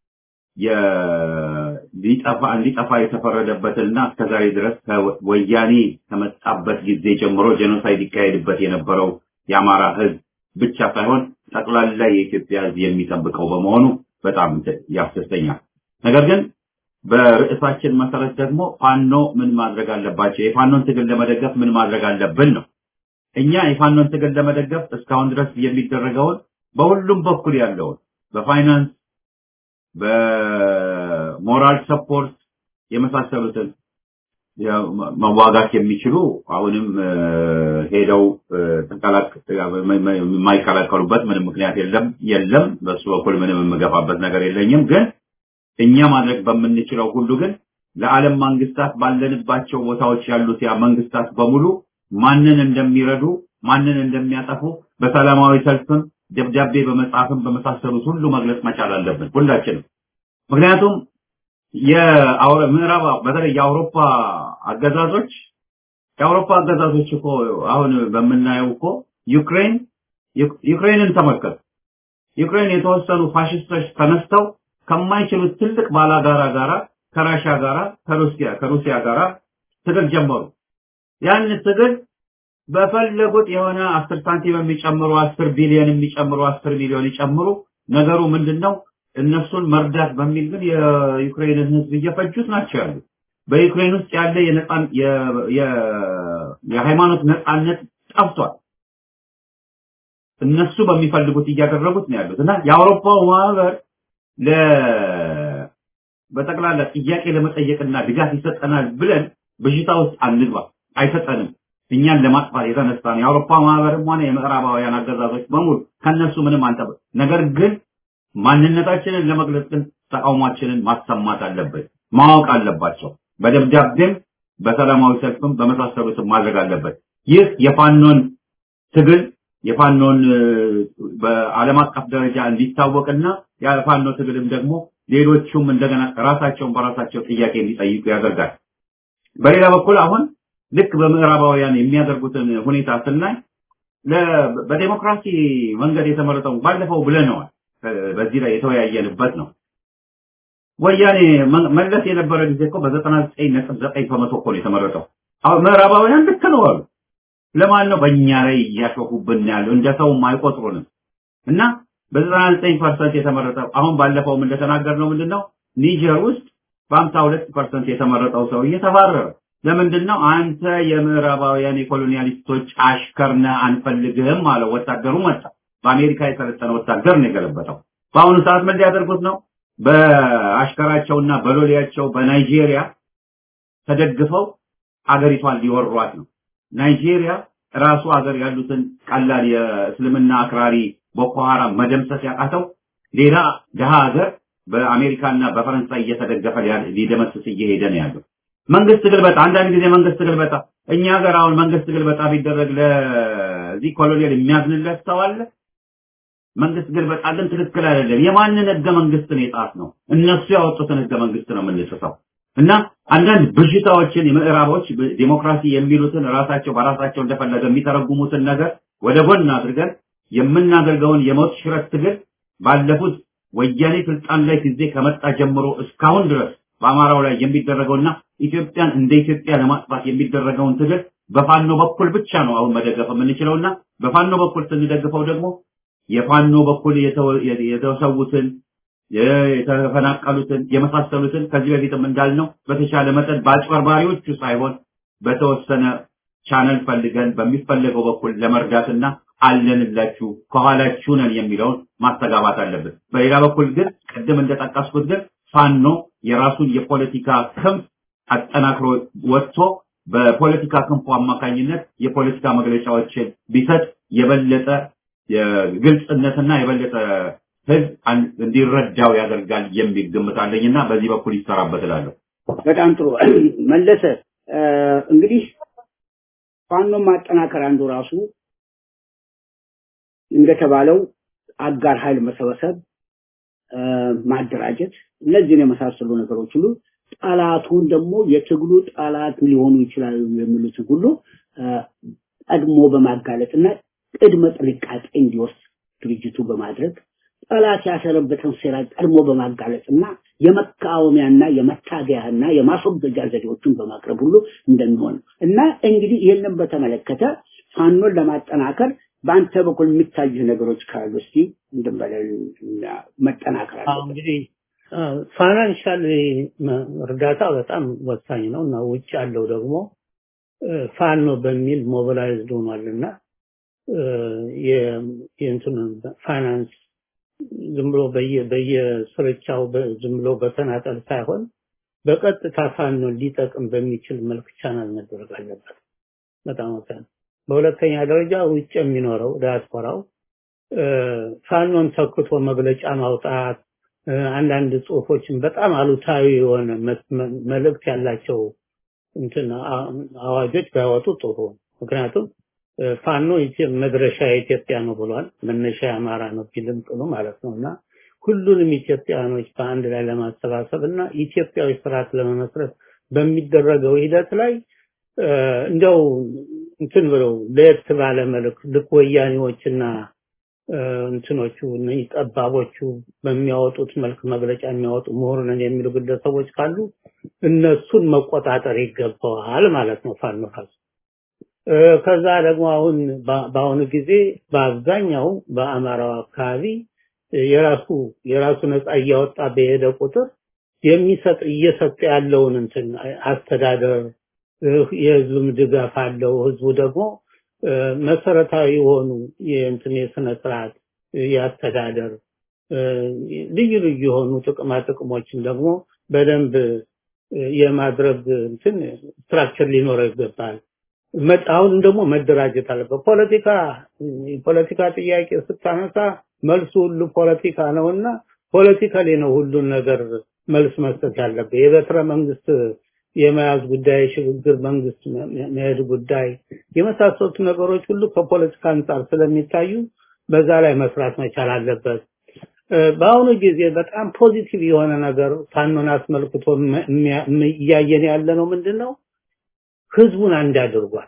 ሊጠፋ እንዲጠፋ የተፈረደበትና እስከዛሬ ድረስ ወያኔ ከመጣበት ጊዜ ጀምሮ ጄኖሳይድ ይካሄድበት የነበረው የአማራ ህዝብ ብቻ ሳይሆን ጠቅላላ የኢትዮጵያ ህዝብ የሚጠብቀው በመሆኑ በጣም ያስደስተኛል። ነገር ግን በርዕሳችን መሰረት ደግሞ ፋኖ ምን ማድረግ አለባቸው፣ የፋኖን ትግል ለመደገፍ ምን ማድረግ አለብን ነው። እኛ የፋኖን ትግል ለመደገፍ እስካሁን ድረስ የሚደረገውን በሁሉም በኩል ያለውን በፋይናንስ በሞራል ሰፖርት የመሳሰሉትን መዋጋት የሚችሉ አሁንም ሄደው የማይቀላቀሉበት ምንም ምክንያት የለም የለም። በሱ በኩል ምንም የምገፋበት ነገር የለኝም። ግን እኛ ማድረግ በምንችለው ሁሉ ግን ለዓለም መንግስታት ባለንባቸው ቦታዎች ያሉት ያ መንግስታት በሙሉ ማንን እንደሚረዱ ማንን እንደሚያጠፉ በሰላማዊ ሰልፍም ደብዳቤ በመጻፍም በመሳሰሉት ሁሉ መግለጽ መቻል አለብን ሁላችንም። ምክንያቱም የምዕራብ በተለይ የአውሮፓ አገዛዞች የአውሮፓ አገዛዞች እኮ አሁን በምናየው እኮ ዩክሬን ዩክሬንን ተመልከት። ዩክሬን የተወሰኑ ፋሽስቶች ተነስተው ከማይችሉት ትልቅ ባላጋራ ጋራ ከራሻ ጋራ ከሩሲያ ከሩሲያ ጋራ ትግል ጀመሩ። ያን ትግል በፈለጉት የሆነ አስር ሳንቲም የሚጨምሩ አስር ቢሊዮን የሚጨምሩ አስር ሚሊዮን ይጨምሩ። ነገሩ ምንድነው? እነሱን መርዳት በሚል ግን የዩክሬንን ህዝብ እየፈጁት ናቸው ያሉት። በዩክሬን ውስጥ ያለ የነጻን የሃይማኖት ነጻነት ጠፍቷል። እነሱ በሚፈልጉት እያደረጉት ነው ያሉት እና የአውሮፓው ማህበር ለ በጠቅላላ ጥያቄ ለመጠየቅና ድጋፍ ይሰጠናል ብለን በሽታ ውስጥ አንግባ፣ አይሰጠንም። እኛን ለማጥፋት የተነሳ ነው የአውሮፓ ማህበርም ሆነ የምዕራባውያን አገዛዞች በሙሉ ከነሱ ምንም አንጠብ። ነገር ግን ማንነታችንን ለመግለጽ ግን ተቃውሟችንን ማሰማት አለበት፣ ማወቅ አለባቸው። በደብዳቤም በሰላማዊ ሰልፍም በመሳሰሉትም ማድረግ አለበት። ይህ የፋኖን ትግል የፋኖን በዓለም አቀፍ ደረጃ እንዲታወቅና የፋኖ ትግልም ደግሞ ሌሎቹም እንደገና ራሳቸውን በራሳቸው ጥያቄ እንዲጠይቁ ያደርጋል። በሌላ በኩል አሁን ልክ በምዕራባውያን የሚያደርጉትን ሁኔታ ስናይ በዴሞክራሲ መንገድ የተመረጠው ባለፈው ብለነዋል። በዚህ ላይ የተወያየንበት ነው። ወያኔ መለስ የነበረ ጊዜ እኮ በዘጠና ዘጠኝ ነጥብ ዘጠኝ በመቶ እኮ ነው የተመረጠው። አሁን ምዕራባውያን ልክ ነው አሉ። ለማን ነው በእኛ ላይ እያሾፉብን ያለው? እንደ ሰውም አይቆጥሩንም እና በዘጠና ዘጠኝ ፐርሰንት የተመረጠው አሁን ባለፈውም እንደተናገርነው ምንድን ነው ኒጀር ውስጥ በሀምሳ ሁለት ፐርሰንት የተመረጠው ሰውዬ ተባረረ። ለምንድን ነው አንተ የምዕራባውያን የኮሎኒያሊስቶች አሽከር ነህ አንፈልግህም አለ። ወታደሩ መጣ። በአሜሪካ የሰለጠነ ወታደር ነው የገለበጠው። በአሁኑ ሰዓት ምን ሊያደርጉት ነው? በአሽከራቸውና በሎሌያቸው በናይጄሪያ ተደግፈው አገሪቷን ሊወሯት ነው። ናይጄሪያ ራሱ ሀገር ያሉትን ቀላል የእስልምና አክራሪ ቦኮ ሐራም መደምሰስ ያቃተው ሌላ ድሃ ሀገር በአሜሪካና በፈረንሳይ እየተደገፈ ሊደመስስ እየሄደ ነው ያለው። መንግስት ግልበጣ፣ አንዳንድ ጊዜ መንግስት ግልበጣ። እኛ ሀገር አሁን መንግስት ግልበጣ ቢደረግ ለዚህ ኮሎኔል የሚያዝንለት ሰው አለ? መንግስት ግልበጣ ግን ትክክል አይደለም። የማንን ህገ መንግስት ነው የጣስ ነው? እነሱ ያወጡትን ህገ መንግስት ነው የምንጥሰው። እና አንዳንድ ብዥታዎችን የምዕራቦች ዲሞክራሲ የሚሉትን ራሳቸው በራሳቸው እንደፈለገ የሚተረጉሙትን ነገር ወደ ጎን አድርገን የምናደርገውን የሞት ሽረት ትግል ባለፉት ወያኔ ስልጣን ላይ ጊዜ ከመጣ ጀምሮ እስካሁን ድረስ በአማራው ላይ የሚደረገውና ኢትዮጵያን እንደ ኢትዮጵያ ለማጥፋት የሚደረገውን ትግል በፋኖ በኩል ብቻ ነው አሁን መደገፍ የምንችለውና በፋኖ በኩል ስንደግፈው ደግሞ የፋኖ በኩል የተሰዉትን የተፈናቀሉትን የመሳሰሉትን ከዚህ በፊትም እንዳልነው በተቻለ መጠን በአጭበርባሪዎቹ ሳይሆን በተወሰነ ቻነል ፈልገን በሚፈለገው በኩል ለመርዳትና አለንላችሁ ከኋላችሁ ነን የሚለውን ማስተጋባት አለብን። በሌላ በኩል ግን ቅድም እንደጠቀስኩት ግን ፋኖ የራሱን የፖለቲካ ክንፍ አጠናክሮ ወጥቶ በፖለቲካ ክንፉ አማካኝነት የፖለቲካ መግለጫዎችን ቢሰጥ የበለጠ ግልጽነትና የበለጠ ህዝብ እንዲረዳው ያደርጋል የሚል ግምት አለኝና በዚህ በኩል ይሰራበት እላለሁ። በጣም ጥሩ መለሰ። እንግዲህ ፋኖ ማጠናከር አንዱ ራሱ እንደተባለው አጋር ኃይል መሰበሰብ፣ ማደራጀት፣ እነዚህን የመሳሰሉ ነገሮች ሁሉ ጠላቱን ደግሞ የትግሉ ጠላት ሊሆኑ ይችላሉ የሚሉትን ሁሉ ቀድሞ በማጋለጥና ቅድመ ጥንቃቄ እንዲወስድ ድርጅቱ በማድረግ ጠላት ያሰረበትን ሴራ ቀድሞ በማጋለጥና የመቃወሚያና የመታገያና የማስወገጃ ዘዴዎችን በማቅረብ ሁሉ እንደሚሆን እና እንግዲህ ይህንን በተመለከተ ፋኖን ለማጠናከር በአንተ በኩል የሚታዩ ነገሮች ካሉ እስቲ እንደበለ መጠናከር አለበት። እንግዲህ ፋይናንሻል እርዳታ በጣም ወሳኝ ነው እና ውጭ ያለው ደግሞ ፋኖ በሚል ሞቢላይዝድ ሆኗልና የእንትን ፋይናንስ ዝም ብሎ በየስርቻው ዝም ብሎ በተናጠል ሳይሆን በቀጥታ ፋኖ ሊጠቅም በሚችል መልክ ቻናል መደረግ አለበት። በጣም ወሳኝ። በሁለተኛ ደረጃ ውጭ የሚኖረው ዲያስፖራው ፋኖን ተክቶ መግለጫ ማውጣት አንዳንድ ጽሁፎችን በጣም አሉታዊ የሆነ መልእክት ያላቸው እንትን አዋጆች ባይወጡ ጥሩ። ምክንያቱም ፋኖ መድረሻ የኢትዮጵያ ነው ብሏል። መነሻ የአማራ ነው ቢልም ጥሩ ማለት ነው እና ሁሉንም ኢትዮጵያኖች በአንድ ላይ ለማሰባሰብ እና ኢትዮጵያዊ ስርዓት ለመመስረት በሚደረገው ሂደት ላይ እንደው እንትን ብለው ለየት ባለ መልክ ልክ ወያኔዎችና እንትኖቹ እነዚህ ጠባቦቹ በሚያወጡት መልክ መግለጫ የሚያወጡ ምሁር ነን የሚሉ ግለሰቦች ካሉ እነሱን መቆጣጠር ይገባዋል ማለት ነው ፋኖ ራሱ። ከዛ ደግሞ አሁን በአሁኑ ጊዜ በአብዛኛው በአማራው አካባቢ የራሱ የራሱ ነፃ እያወጣ በሄደ ቁጥር የሚሰጥ እየሰጠ ያለውን እንትን አስተዳደር የህዝብም ድጋፍ አለው። ህዝቡ ደግሞ መሰረታዊ የሆኑ የእንትን የስነ ስርዓት የአስተዳደር ልዩ ልዩ የሆኑ ጥቅማ ጥቅሞችን ደግሞ በደንብ የማድረግ እንትን ስትራክቸር ሊኖረው ይገባል። አሁን ደግሞ መደራጀት አለበት። ፖለቲካ የፖለቲካ ጥያቄ ስታነሳ መልሱ ሁሉ ፖለቲካ ነውና ፖለቲካሊ ነው ሁሉን ነገር መልስ መስጠት ያለበት። የበትረ መንግስት የመያዝ ጉዳይ፣ ሽግግር መንግስት መሄድ ጉዳይ የመሳሰሉት ነገሮች ሁሉ ከፖለቲካ አንጻር ስለሚታዩ በዛ ላይ መስራት መቻል አለበት። በአሁኑ ጊዜ በጣም ፖዚቲቭ የሆነ ነገር ፋኖን አስመልክቶ እያየን ያለ ነው ምንድን ነው? ህዝቡን አንድ አድርጓል።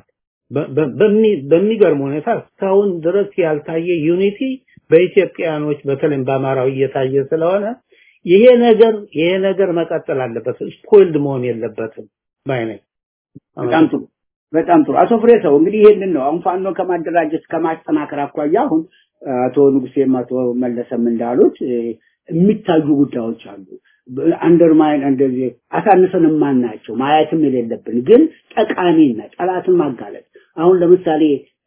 በሚገርም ሁኔታ እስካሁን ድረስ ያልታየ ዩኒቲ በኢትዮጵያኖች በተለይም በአማራው እየታየ ስለሆነ ይሄ ነገር ይሄ ነገር መቀጠል አለበት። ስፖይልድ መሆን የለበትም ባይ ነኝ። በጣም ጥሩ በጣም ጥሩ። አቶ ፍሬሰው እንግዲህ ይሄንን ነው አሁን ፋኖ ከማደራጀት ከማጠናከር አኳያ አሁን አቶ ንጉሴም አቶ መለሰም እንዳሉት የሚታዩ ጉዳዮች አሉ። አንደርማይን እንደዚህ አሳንሰን የማናቸው ማየትም የሌለብን ግን ጠቃሚና ጠላትን ማጋለጥ አሁን ለምሳሌ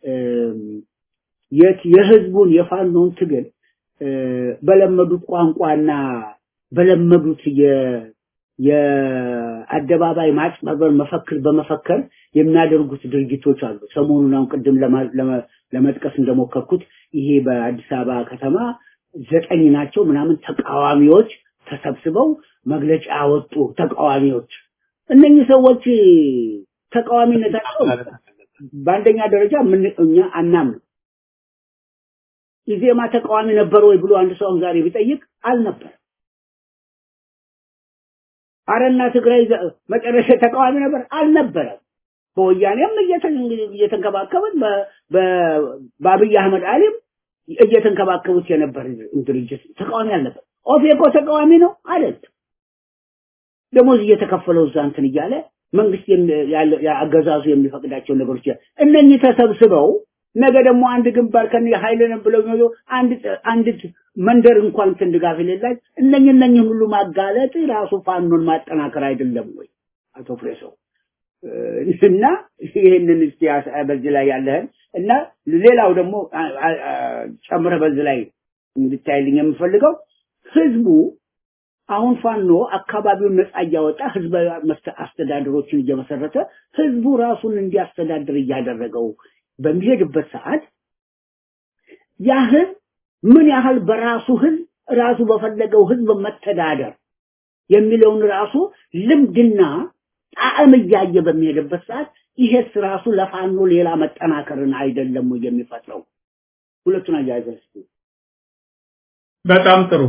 የህዝቡን የፋኖን ትግል በለመዱት ቋንቋና በለመዱት የአደባባይ ማጭበርበር መፈክር በመፈከር የሚያደርጉት ድርጊቶች አሉ። ሰሞኑን አሁን ቅድም ለመጥቀስ እንደሞከርኩት ይሄ በአዲስ አበባ ከተማ ዘጠኝ ናቸው ምናምን ተቃዋሚዎች ተሰብስበው መግለጫ ያወጡ ተቃዋሚዎች እነኚህ ሰዎች ተቃዋሚነታቸው በአንደኛ ደረጃ ምን እኛ አናምንም። ኢዜማ ተቃዋሚ ነበር ወይ ብሎ አንድ ሰው ዛሬ ቢጠይቅ አልነበር። አረና ትግራይ መጨረሻ ተቃዋሚ ነበር አልነበረም። በወያኔም እየተንከባከቡት በአብይ አህመድ አሊም እየተንከባከቡት የነበር ድርጅት ተቃዋሚ አልነበር። ኦፌኮ ተቃዋሚ ነው አይደለም። ደሞዝ እየተከፈለው እዛ እንትን እያለ መንግስት አገዛዙ የሚፈቅዳቸው ነገሮች እነኚህ ተሰብስበው ነገ ደግሞ አንድ ግንባር ከነ ኃይልን ብለው ነው አንድ አንድ መንደር እንኳን እንትን ድጋፍ የሌላች እነኚህ እነኚህ ሁሉ ማጋለጥ ራሱ ፋኖን ማጠናከር አይደለም ወይ አቶ ፍሬሰው? እና ይህንን እስቲ በዚህ ላይ ያለህን እና ሌላው ደግሞ ጨምረህ በዚህ ላይ እንድታይልኝ የምፈልገው ህዝቡ አሁን ፋኖ አካባቢውን ነፃ እያወጣ ህዝባዊ አስተዳደሮችን እየመሰረተ ህዝቡ ራሱን እንዲያስተዳድር እያደረገው በሚሄድበት ሰዓት ያ ህዝብ ምን ያህል በራሱ ህዝብ ራሱ በፈለገው ህዝብ መተዳደር የሚለውን ራሱ ልምድና ጣዕም እያየ በሚሄድበት ሰዓት ይሄስ ራሱ ለፋኖ ሌላ መጠናከርን አይደለም ወይ የሚፈጥረው? ሁለቱን አያይዘህ በጣም ጥሩ።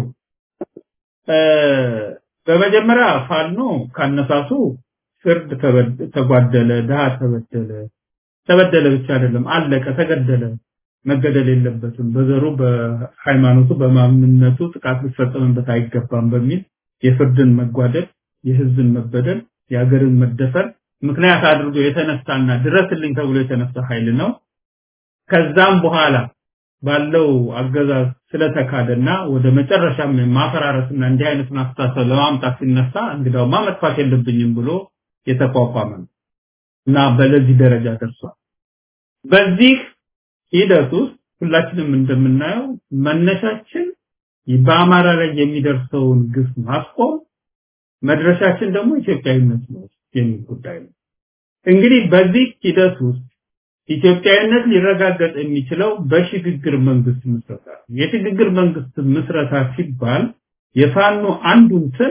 በመጀመሪያ ፋኖ ካነሳሱ ፍርድ ተጓደለ፣ ድሃ ተበደለ፣ ተበደለ ብቻ አይደለም አለቀ፣ ተገደለ፣ መገደል የለበትም በዘሩ፣ በሃይማኖቱ፣ በማንነቱ ጥቃት ሊፈጸምበት አይገባም በሚል የፍርድን መጓደል፣ የህዝብን መበደል፣ የሀገርን መደፈር ምክንያት አድርጎ የተነሳና ድረስልኝ ተብሎ የተነሳ ኃይል ነው። ከዛም በኋላ ባለው አገዛዝ ስለተካደና ወደ መጨረሻም ማፈራረስና እንዲህ አይነቱን አስተሳሰብ ለማምጣት ሲነሳ እንግዳውማ መጥፋት የለብኝም ብሎ የተቋቋመ ነው እና በለዚህ ደረጃ ደርሷል። በዚህ ሂደት ውስጥ ሁላችንም እንደምናየው መነሻችን በአማራ ላይ የሚደርሰውን ግፍ ማስቆም፣ መድረሻችን ደግሞ ኢትዮጵያዊነት ነው የሚል ጉዳይ ነው። እንግዲህ በዚህ ሂደት ውስጥ ኢትዮጵያዊነት ሊረጋገጥ የሚችለው በሽግግር መንግስት ምስረታ ነው። የሽግግር መንግስት ምስረታ ሲባል የፋኖ አንዱ እንትን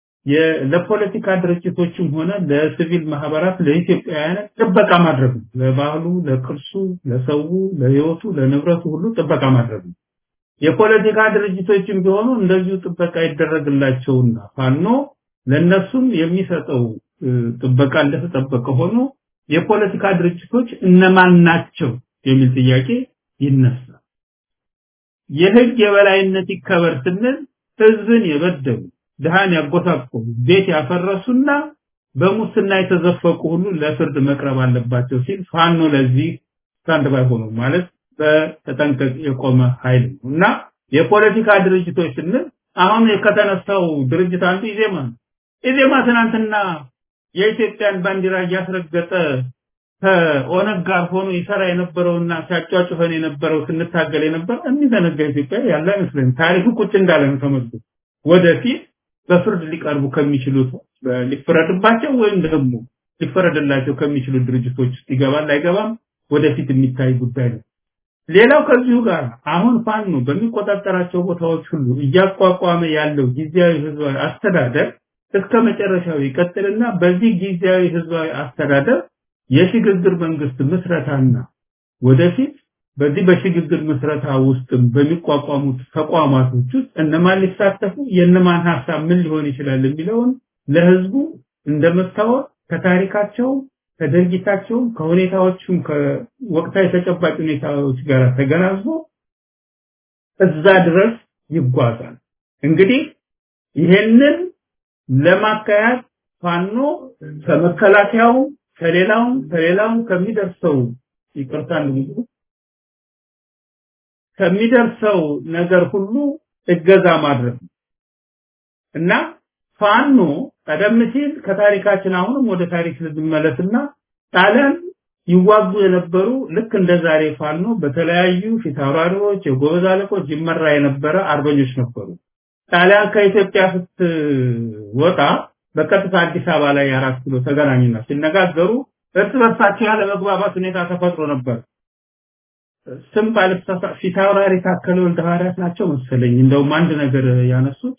ለፖለቲካ ድርጅቶችም ሆነ ለሲቪል ማህበራት ለኢትዮጵያውያን ጥበቃ ማድረግ ነው። ለባህሉ፣ ለቅርሱ፣ ለሰው፣ ለህይወቱ፣ ለንብረቱ ሁሉ ጥበቃ ማድረግ ነው። የፖለቲካ ድርጅቶችም ቢሆኑ እንደዚሁ ጥበቃ ይደረግላቸውና ፋኖ ለነሱም የሚሰጠው ጥበቃ እንደተጠበቀ ሆኖ የፖለቲካ ድርጅቶች እነማን ናቸው የሚል ጥያቄ ይነሳል። የህግ የበላይነት ይከበር ስንል ህዝብን የበደሉ ድሃን ያጎሳቆሉ ቤት ያፈረሱና በሙስና የተዘፈቁ ሁሉ ለፍርድ መቅረብ አለባቸው ሲል ፋኖ ለዚህ ስታንድ ባይ ሆኖ ማለት በተጠንቀቅ የቆመ ኃይል ነው እና የፖለቲካ ድርጅቶች ስንል አሁን ከተነሳው ድርጅት አንዱ ኢዜማ ነው። ኢዜማ ትናንትና የኢትዮጵያን ባንዲራ እያስረገጠ ከኦነግ ጋር ሆኖ ይሰራ የነበረውና ሲያጫጭፈን የነበረው ስንታገል የነበረው የሚዘነጋ ኢትዮጵያ ያለ አይመስለኝም። ታሪኩ ቁጭ እንዳለ ነው ተመልሶ ወደፊት በፍርድ ሊቀርቡ ከሚችሉት ሊፈረድባቸው ወይም ደግሞ ሊፈረድላቸው ከሚችሉ ድርጅቶች ውስጥ ይገባል አይገባም ወደፊት የሚታይ ጉዳይ ነው። ሌላው ከዚሁ ጋር አሁን ፋኖ በሚቆጣጠራቸው ቦታዎች ሁሉ እያቋቋመ ያለው ጊዜያዊ ህዝባዊ አስተዳደር እስከ መጨረሻው ይቀጥልና በዚህ ጊዜያዊ ህዝባዊ አስተዳደር የሽግግር መንግስት ምስረታና ወደፊት በዚህ በሽግግር ምስረታ ውስጥ በሚቋቋሙት ተቋማቶች ውስጥ እነማን ሊሳተፉ የእነማን ሀሳብ ምን ሊሆን ይችላል የሚለውን ለህዝቡ እንደመስታወቅ ከታሪካቸው ከድርጊታቸው ከሁኔታዎቹም ከወቅታዊ ተጨባጭ ሁኔታዎች ጋር ተገናዝቦ እዛ ድረስ ይጓዛል። እንግዲህ ይሄንን ለማካሄድ ፋኖ ከመከላከያው ከሌላው ከሌላው ከሚደርሰው ይቅርታ እንግዲህ ከሚደርሰው ነገር ሁሉ እገዛ ማድረግ እና ፋኖ ቀደም ሲል ከታሪካችን አሁንም ወደ ታሪክ ልንመለስና ጣሊያን ይዋጉ የነበሩ ልክ እንደ ዛሬ ፋኖ በተለያዩ ፊታውራሪዎች የጎበዝ አለቆች ይመራ የነበረ አርበኞች ነበሩ። ጣሊያን ከኢትዮጵያ ስትወጣ በቀጥታ አዲስ አበባ ላይ አራት ኪሎ ተገናኙና ሲነጋገሩ እርስ በርሳቸው ያለ መግባባት ሁኔታ ተፈጥሮ ነበር። ስም ባለተሳሳ ፊታውራሪ ታከለ ወልደ ሐዋርያት ናቸው መሰለኝ። እንደውም አንድ ነገር ያነሱት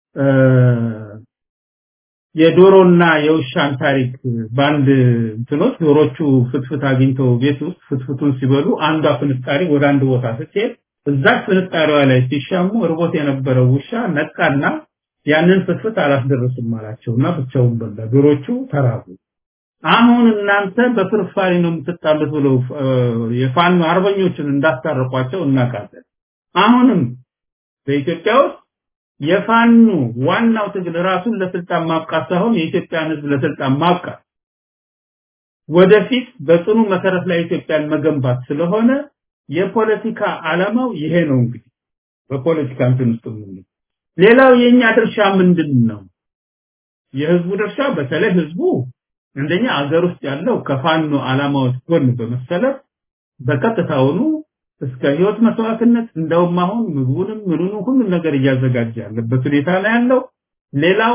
የዶሮና የውሻን ታሪክ በአንድ እንትኖች ዶሮቹ ፍትፍት አግኝተው ቤት ውስጥ ፍትፍቱን ሲበሉ አንዷ ፍንጣሪ ወደ አንድ ቦታ ስትሄድ እዛች ፍንጣሪዋ ላይ ሲሻሙ እርቦት የነበረው ውሻ ነቃና ያንን ፍትፍት አላስደርስም አላቸውና ብቻውን በላ። ዶሮቹ ተራቡ። አሁን እናንተ በፍርፋሪ ነው የምትጣሉት ብለው የፋኖ አርበኞችን እንዳስታረቋቸው እናውቃለን። አሁንም በኢትዮጵያ ውስጥ የፋኖ ዋናው ትግል ራሱን ለስልጣን ማብቃት ሳይሆን የኢትዮጵያን ሕዝብ ለስልጣን ማብቃት ወደፊት በጽኑ መሰረት ላይ ኢትዮጵያን መገንባት ስለሆነ የፖለቲካ ዓላማው ይሄ ነው። እንግዲህ በፖለቲካ እንትን ውስጥ ምን ሌላው የኛ ድርሻ ምንድን ነው? የህዝቡ ድርሻ በተለይ ህዝቡ አንደኛ አገር ውስጥ ያለው ከፋኖ ዓላማዎች ጎን በመሰለፍ በቀጥታውኑ እስከ ህይወት መስዋዕትነት እንደውም አሁን ምግቡንም ምኑንም ሁሉም ነገር እያዘጋጀ ያለበት ሁኔታ ላይ ያለው ሌላው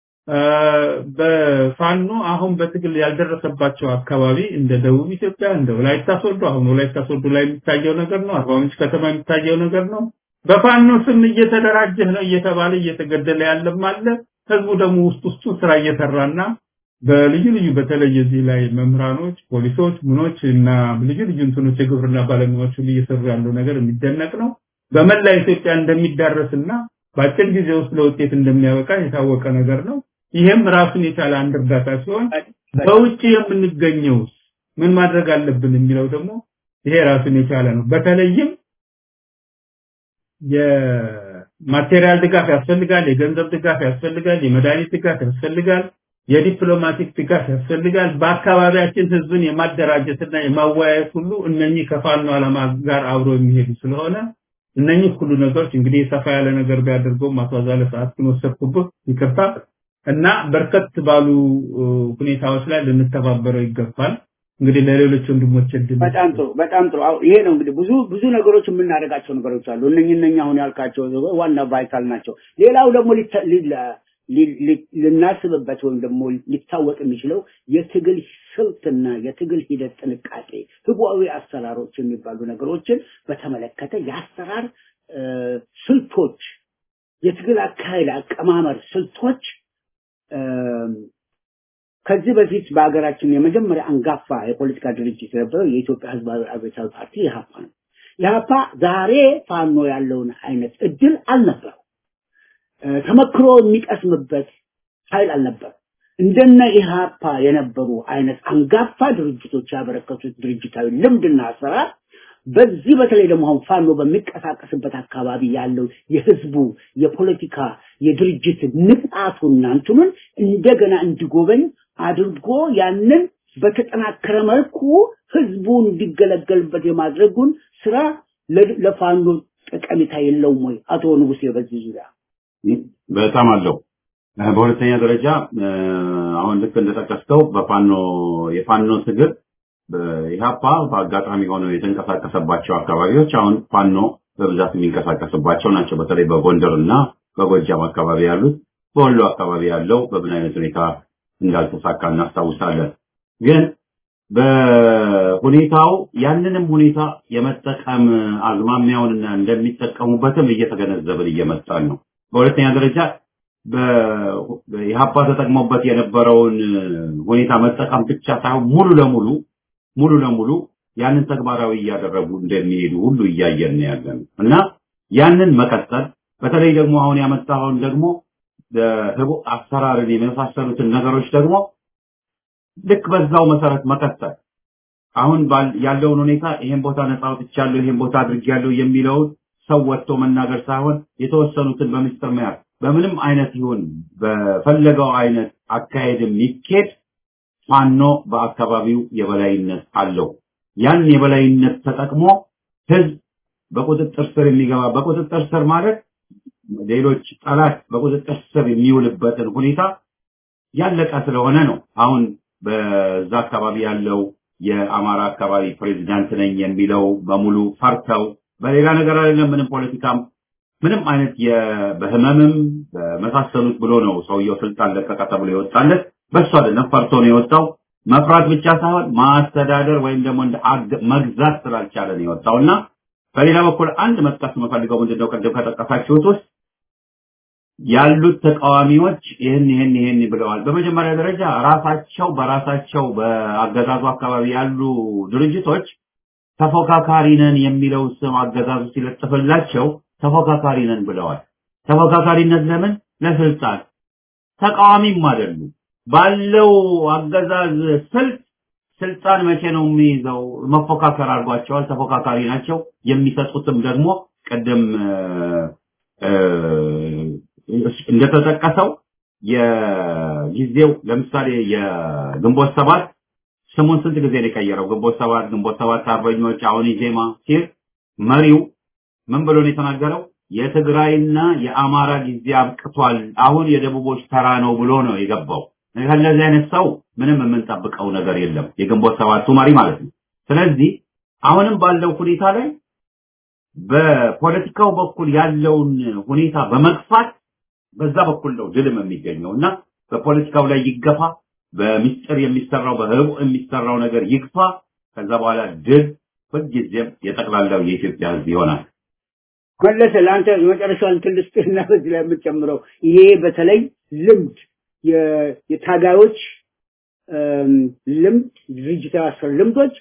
በፋኖ አሁን በትግል ያልደረሰባቸው አካባቢ እንደ ደቡብ ኢትዮጵያ እንደ ወላይታ ሶዶ አሁን ወላይታ ሶዶ ላይ የሚታየው ነገር ነው። አርባ ምንጭ ከተማ የሚታየው ነገር ነው። በፋኖ ስም እየተደራጀህ ነው እየተባለ እየተገደለ ያለም አለ። ህዝቡ ደግሞ ውስጥ ውስጡ ስራ እየሰራና በልዩ ልዩ በተለይ እዚህ ላይ መምህራኖች፣ ፖሊሶች፣ ምኖች እና ልዩ ልዩ እንትኖች የግብርና ባለሙያዎች ሁሉ እየሰሩ ያለው ነገር የሚደነቅ ነው። በመላ ኢትዮጵያ እንደሚዳረስና በአጭር ጊዜ ውስጥ ለውጤት እንደሚያበቃ የታወቀ ነገር ነው። ይሄም ራሱን የቻለ አንድ እርዳታ ሲሆን በውጭ የምንገኘው ምን ማድረግ አለብን የሚለው ደግሞ ይሄ ራሱን የቻለ ነው። በተለይም የማቴሪያል ድጋፍ ያስፈልጋል፣ የገንዘብ ድጋፍ ያስፈልጋል፣ የመድኃኒት ድጋፍ ያስፈልጋል፣ የዲፕሎማቲክ ድጋፍ ያስፈልጋል። በአካባቢያችን ህዝብን የማደራጀትና የማወያየት ሁሉ እነኚህ ከፋኖ ዓላማ ጋር አብሮ የሚሄዱ ስለሆነ እነኚህ ሁሉ ነገሮች እንግዲህ ሰፋ ያለ ነገር ቢያደርገው ማስዋዛለ ሰዓት ግን ወሰድኩብህ፣ ይቅርታ እና በርከት ባሉ ሁኔታዎች ላይ ልንተባበረው ይገባል። እንግዲህ ለሌሎች ወንድሞች እድል በጣም ጥሩ በጣም ጥሩ። አዎ ይሄ ነው እንግዲህ ብዙ ብዙ ነገሮች የምናደርጋቸው ነገሮች አሉ። እነኚህ እነኚህ አሁን ያልካቸው ዋና ቫይታል ናቸው። ሌላው ደግሞ ልናስብበት ወይም ደግሞ ሊታወቅ የሚችለው የትግል ስልትና የትግል ሂደት ጥንቃቄ፣ ህቡዓዊ አሰራሮች የሚባሉ ነገሮችን በተመለከተ የአሰራር ስልቶች፣ የትግል አካሄድ አቀማመር ስልቶች ከዚህ በፊት በሀገራችን የመጀመሪያ አንጋፋ የፖለቲካ ድርጅት የነበረው የኢትዮጵያ ህዝባዊ አብዮታዊ ፓርቲ ኢህአፓ ነው። ኢህአፓ ዛሬ ፋኖ ያለውን አይነት እድል አልነበረው። ተመክሮ የሚቀስምበት ኃይል አልነበር። እንደነ ኢህአፓ የነበሩ አይነት አንጋፋ ድርጅቶች ያበረከቱት ድርጅታዊ ልምድና አሰራር በዚህ በተለይ ደግሞ አሁን ፋኖ በሚንቀሳቀስበት አካባቢ ያለው የህዝቡ የፖለቲካ የድርጅት ንቃቱና እንትኑን እንደገና እንዲጎበኝ አድርጎ ያንን በተጠናከረ መልኩ ህዝቡ እንዲገለገልበት የማድረጉን ስራ ለፋኖ ጠቀሜታ የለውም ወይ? አቶ ንጉሴ በዚህ ዙሪያ በጣም አለው። በሁለተኛ ደረጃ አሁን ልክ እንደጠቀስከው በፋኖ የፋኖ ትግል ኢህአፓ በአጋጣሚ ሆነው የተንቀሳቀሰባቸው አካባቢዎች አሁን ፋኖ በብዛት የሚንቀሳቀስባቸው ናቸው። በተለይ በጎንደር እና በጎጃም አካባቢ ያሉት፣ በወሎ አካባቢ ያለው በምን አይነት ሁኔታ እንዳልተሳካ እናስታውሳለን። ግን በሁኔታው ያንንም ሁኔታ የመጠቀም አዝማሚያውንና እንደሚጠቀሙበትም እየተገነዘብን እየመጣን ነው። በሁለተኛ ደረጃ በኢህአፓ ተጠቅሞበት የነበረውን ሁኔታ መጠቀም ብቻ ሳይሆን ሙሉ ለሙሉ ሙሉ ለሙሉ ያንን ተግባራዊ እያደረጉ እንደሚሄዱ ሁሉ እያየን ነው ያለን እና ያንን መቀጠል በተለይ ደግሞ አሁን ያመጣውን ደግሞ ህቡ አሰራርን የመሳሰሉትን ነገሮች ደግሞ ልክ በዛው መሰረት መቀጠል አሁን ያለውን ሁኔታ ይሄን ቦታ ነፃ አውጥቻለሁ፣ ይሄን ቦታ አድርጌያለሁ የሚለውን ሰው ወጥቶ መናገር ሳይሆን የተወሰኑትን በምስጢር መያዝ በምንም አይነት ይሁን በፈለገው አይነት አካሄድ የሚኬድ ፋኖ በአካባቢው የበላይነት አለው። ያን የበላይነት ተጠቅሞ ህዝብ በቁጥጥር ስር የሚገባ በቁጥጥር ስር ማለት ሌሎች ጠላት በቁጥጥር ስር የሚውልበትን ሁኔታ ያለቀ ስለሆነ ነው። አሁን በዛ አካባቢ ያለው የአማራ አካባቢ ፕሬዚዳንት ነኝ የሚለው በሙሉ ፈርተው በሌላ ነገር አይደለም፣ ምንም ፖለቲካም ምንም አይነት በህመምም በመሳሰሉት ብሎ ነው ሰውየው ስልጣን ለቀቀ ተብሎ የወጣለት። በሱ አይደለም ፈርቶ ነው የወጣው። መፍራት ብቻ ሳይሆን ማስተዳደር ወይም ደግሞ እንደ መግዛት ስላልቻለ ነው የወጣውና በሌላ በኩል አንድ መጥቀስ የምፈልገው ምንድነው ቅድም ከጠቀሳችሁት ውስጥ ያሉት ተቃዋሚዎች ይህን ይህን ይህን ብለዋል። በመጀመሪያ ደረጃ ራሳቸው በራሳቸው በአገዛዙ አካባቢ ያሉ ድርጅቶች ተፎካካሪ ነን የሚለው ስም አገዛዙ ሲለጥፍላቸው ተፎካካሪ ነን ብለዋል። ተፎካካሪነት ለምን? ለስልጣን። ተቃዋሚም አይደሉም። ባለው አገዛዝ ስልት ስልጣን መቼ ነው የሚይዘው? መፎካከር አድርጓቸዋል። ተፎካካሪ ናቸው። የሚሰጡትም ደግሞ ቅድም እንደተጠቀሰው የጊዜው ለምሳሌ የግንቦት ሰባት ስሙን ስንት ጊዜ ነው የቀየረው? ግንቦት ሰባት ግንቦት ሰባት አርበኞች አሁን ኢዜማ ሲል መሪው ምን ብሎ ነው የተናገረው? የትግራይና የአማራ ጊዜ አብቅቷል፣ አሁን የደቡቦች ተራ ነው ብሎ ነው የገባው። ከእንደዚህ አይነት ሰው ምንም የምንጠብቀው ነገር የለም፣ የግንቦት ሰባቱ መሪ ማለት ነው። ስለዚህ አሁንም ባለው ሁኔታ ላይ በፖለቲካው በኩል ያለውን ሁኔታ በመግፋት በዛ በኩል ነው ድልም የሚገኘው እና በፖለቲካው ላይ ይገፋ፣ በሚስጥር የሚሰራው በህቡ የሚሰራው ነገር ይግፋ። ከዛ በኋላ ድል ሁልጊዜም የጠቅላላው የኢትዮጵያ ህዝብ ይሆናል። መለሰ ለአንተ የመጨረሻውን እንትን ልስጥህና በዚህ ላይ የምትጨምረው ይሄ በተለይ ልምድ የታጋዮች ልምድ ድርጅታዊ አሰራር ልምዶች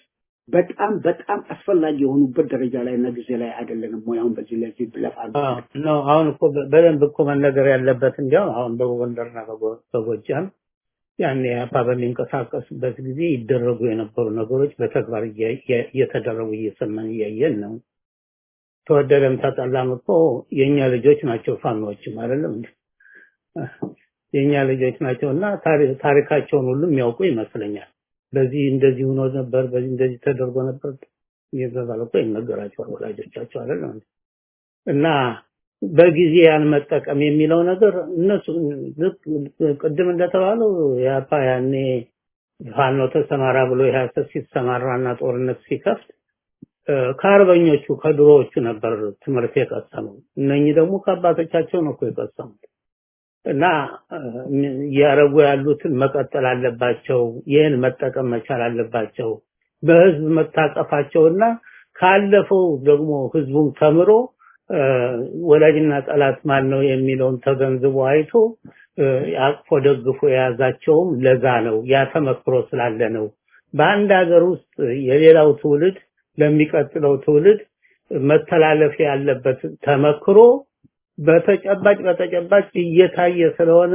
በጣም በጣም አስፈላጊ የሆኑበት ደረጃ ላይ እና ጊዜ ላይ አይደለንም ወይ? አሁን በዚህ ለዚህ ብለፋ ነው። አሁን እኮ በደንብ እኮ መነገር ያለበት እንዲያው አሁን በጎንደርና በጎጃም ያኔ አፓ በሚንቀሳቀስበት ጊዜ ይደረጉ የነበሩ ነገሮች በተግባር እየተደረጉ እየሰማን እያየን ነው። ተወደደም ተጠላም እኮ የእኛ ልጆች ናቸው ፋኖዎችም አይደለም እንዴ? የእኛ ልጆች ናቸው እና ታሪካቸውን ሁሉ የሚያውቁ ይመስለኛል። በዚህ እንደዚህ ሆኖ ነበር፣ በዚህ እንደዚህ ተደርጎ ነበር እየተባለ እኮ ይነገራቸዋል ወላጆቻቸው አይደለም እንዴ? እና በጊዜ ያን መጠቀም የሚለው ነገር እነሱ ቅድም እንደተባለው ያፓ ያኔ ፋኖ ተሰማራ ብሎ የሀሰት ሲሰማራና ጦርነት ሲከፍት ከአርበኞቹ ከድሮዎቹ ነበር ትምህርት የቀሰመው። እነኚህ ደግሞ ከአባቶቻቸው ነው እኮ የቀሰሙት እና እያረጉ ያሉትን መቀጠል አለባቸው። ይህን መጠቀም መቻል አለባቸው። በህዝብ መታቀፋቸውና ካለፈው ደግሞ ህዝቡን ተምሮ ወላጅና ጠላት ማን ነው የሚለውን ተገንዝቦ አይቶ አቅፎ ደግፎ የያዛቸውም ለዛ ነው። ያ ተመክሮ ስላለ ነው። በአንድ ሀገር ውስጥ የሌላው ትውልድ ለሚቀጥለው ትውልድ መተላለፍ ያለበት ተመክሮ በተጨባጭ በተጨባጭ እየታየ ስለሆነ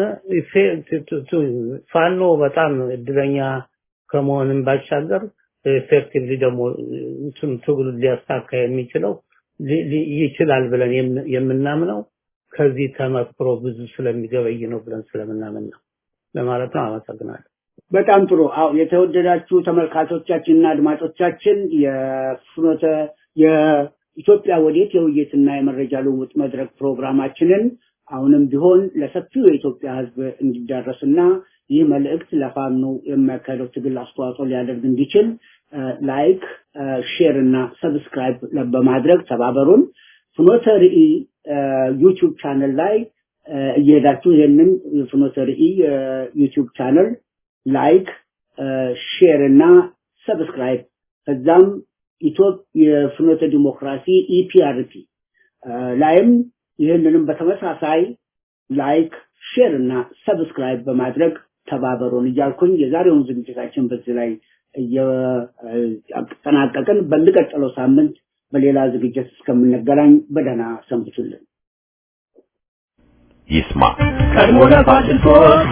ፋኖ በጣም እድለኛ ከመሆንም ባሻገር ኤፌክቲቭሊ ደግሞ እንትን ትግሉ ሊያሳካ የሚችለው ይችላል ብለን የምናምነው ከዚህ ተመክሮ ብዙ ስለሚገበይ ነው ብለን ስለምናምን ነው ለማለት ነው። አመሰግናለሁ። በጣም ጥሩ። አዎ የተወደዳችሁ ተመልካቾቻችንና አድማጮቻችን የፍኖተ የኢትዮጵያ ወዴት የውይይትና የመረጃ ልውውጥ መድረክ ፕሮግራማችንን አሁንም ቢሆን ለሰፊው የኢትዮጵያ ሕዝብ እንዲዳረስና ይህ መልእክት ለፋኖ የሚያካሄደው ትግል አስተዋጽኦ ሊያደርግ እንዲችል ላይክ፣ ሼር እና ሰብስክራይብ በማድረግ ተባበሩን። ፍኖተ ርዕይ ዩቲዩብ ቻነል ላይ እየሄዳችሁ ይህንን ፍኖተ ርዕይ ዩቲዩብ ቻነል ላይክ፣ ሼር እና ሰብስክራይብ ከዛም የፍኖተ ዲሞክራሲ ኢፒአርፒ ላይም ይህንንም በተመሳሳይ ላይክ፣ ሼር እና ሰብስክራይብ በማድረግ ተባበሩን እያልኩኝ የዛሬውን ዝግጅታችን በዚህ ላይ እያጠናቀቅን በሚቀጥለው ሳምንት በሌላ ዝግጅት እስከምንገናኝ በደህና ሰንብቱልን። ይስማ ቀድሞ ለፋሽስቶች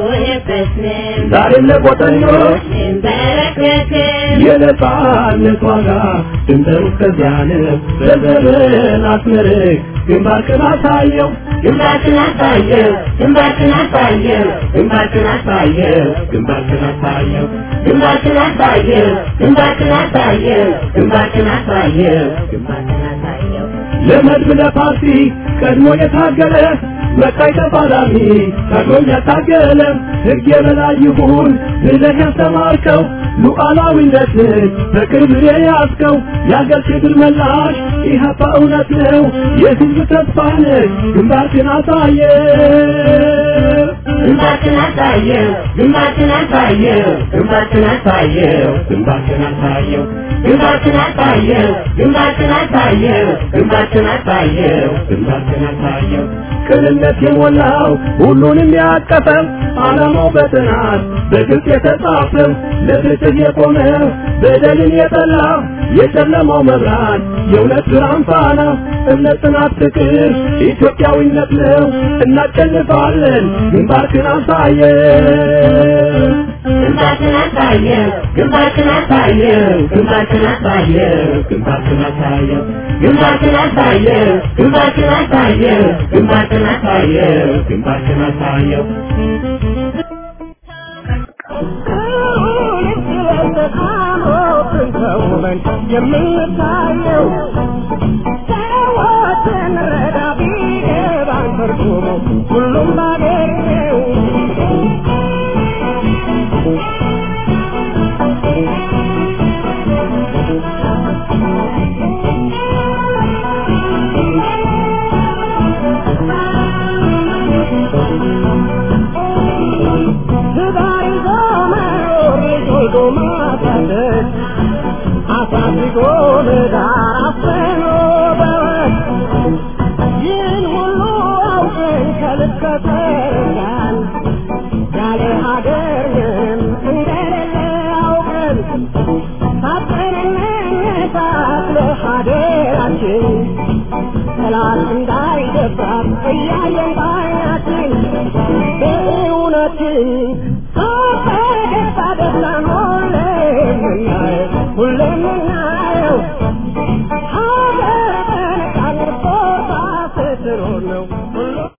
ዛሬም ለቆጠኞች የነጻነት ዋጋ ድንበሩ እስከዚያ ነው። በዘመን አስመርቅ ግንባርክን አሳየው ግንባርክን አሳየው ግንባርክን አሳየው ግንባርክን አሳየው ግንባርክን አሳየው ግንባርክን አሳየው ግንባርክን አሳየው ግንባርክን አሳየው ግንባርክን አሳየው ለመድብ ለፓርቲ ቀድሞ የታገለ መቃይ ተፋላሚ ታግሎም ያታገለ ሕግ የበላይ ይሁን ብለህ ያስተማርከው ሉዓላዊነትን በቅርብ የያዝከው የአገር ክብር መላሽ ኢህአፓ እውነት ነው የህዝብ ተስፋ ነህ ግንባርክን አሳየ ግንባርክን አሳየው ግንባርክን አሳየው ግንባርክን አሳየው ግንባርክን አሳየው ግንባርክን አሳየው ግንባርክን አሳየው ግንባርክን አሳየው ግንባርክን አሳየው ቅንነት የሞላው ሁሉንም ያቀፈው ዓላማው በጥናት በግልጽ የተጻፈው ለፍትህ የቆመ በደልን የጠላ የጨለማው መብራት የእውነት ብርሃን ፋና እምነት፣ ጽናት፣ ፍቅር ኢትዮጵያዊነት ነው። እናሸንፋለን። ግንባርክን አሳየው ግንባርክን አሳየው ግንባርክን አሳየው ግንባርክን አሳየው ግንባርክን አሳየው ግንባርክን አሳየው ግንባርክን አሳየው ግንባርክን አሳየው ግንባርክን አሳየው የምታየው ሰዎችን ረዳ ቢገባን ትርጉሙ ሁሉም ባገኘው ትዳር ይዞ መኖር ልጅ ወልዶ ማሳደግ አሳድጎ ለዳር አፍኖ በወግ ይህን ሁሉ አውቀን ከልብ ከተረዳን ያለ ሀገር ምንም እንደሌለ አውቀን ታጥቀንና ሀገራችን ጠላት እንዳይደፍራት እያየን ባይናችን በእውነትን በደስታ ደስታን ሁሌም እናየው ሁሌም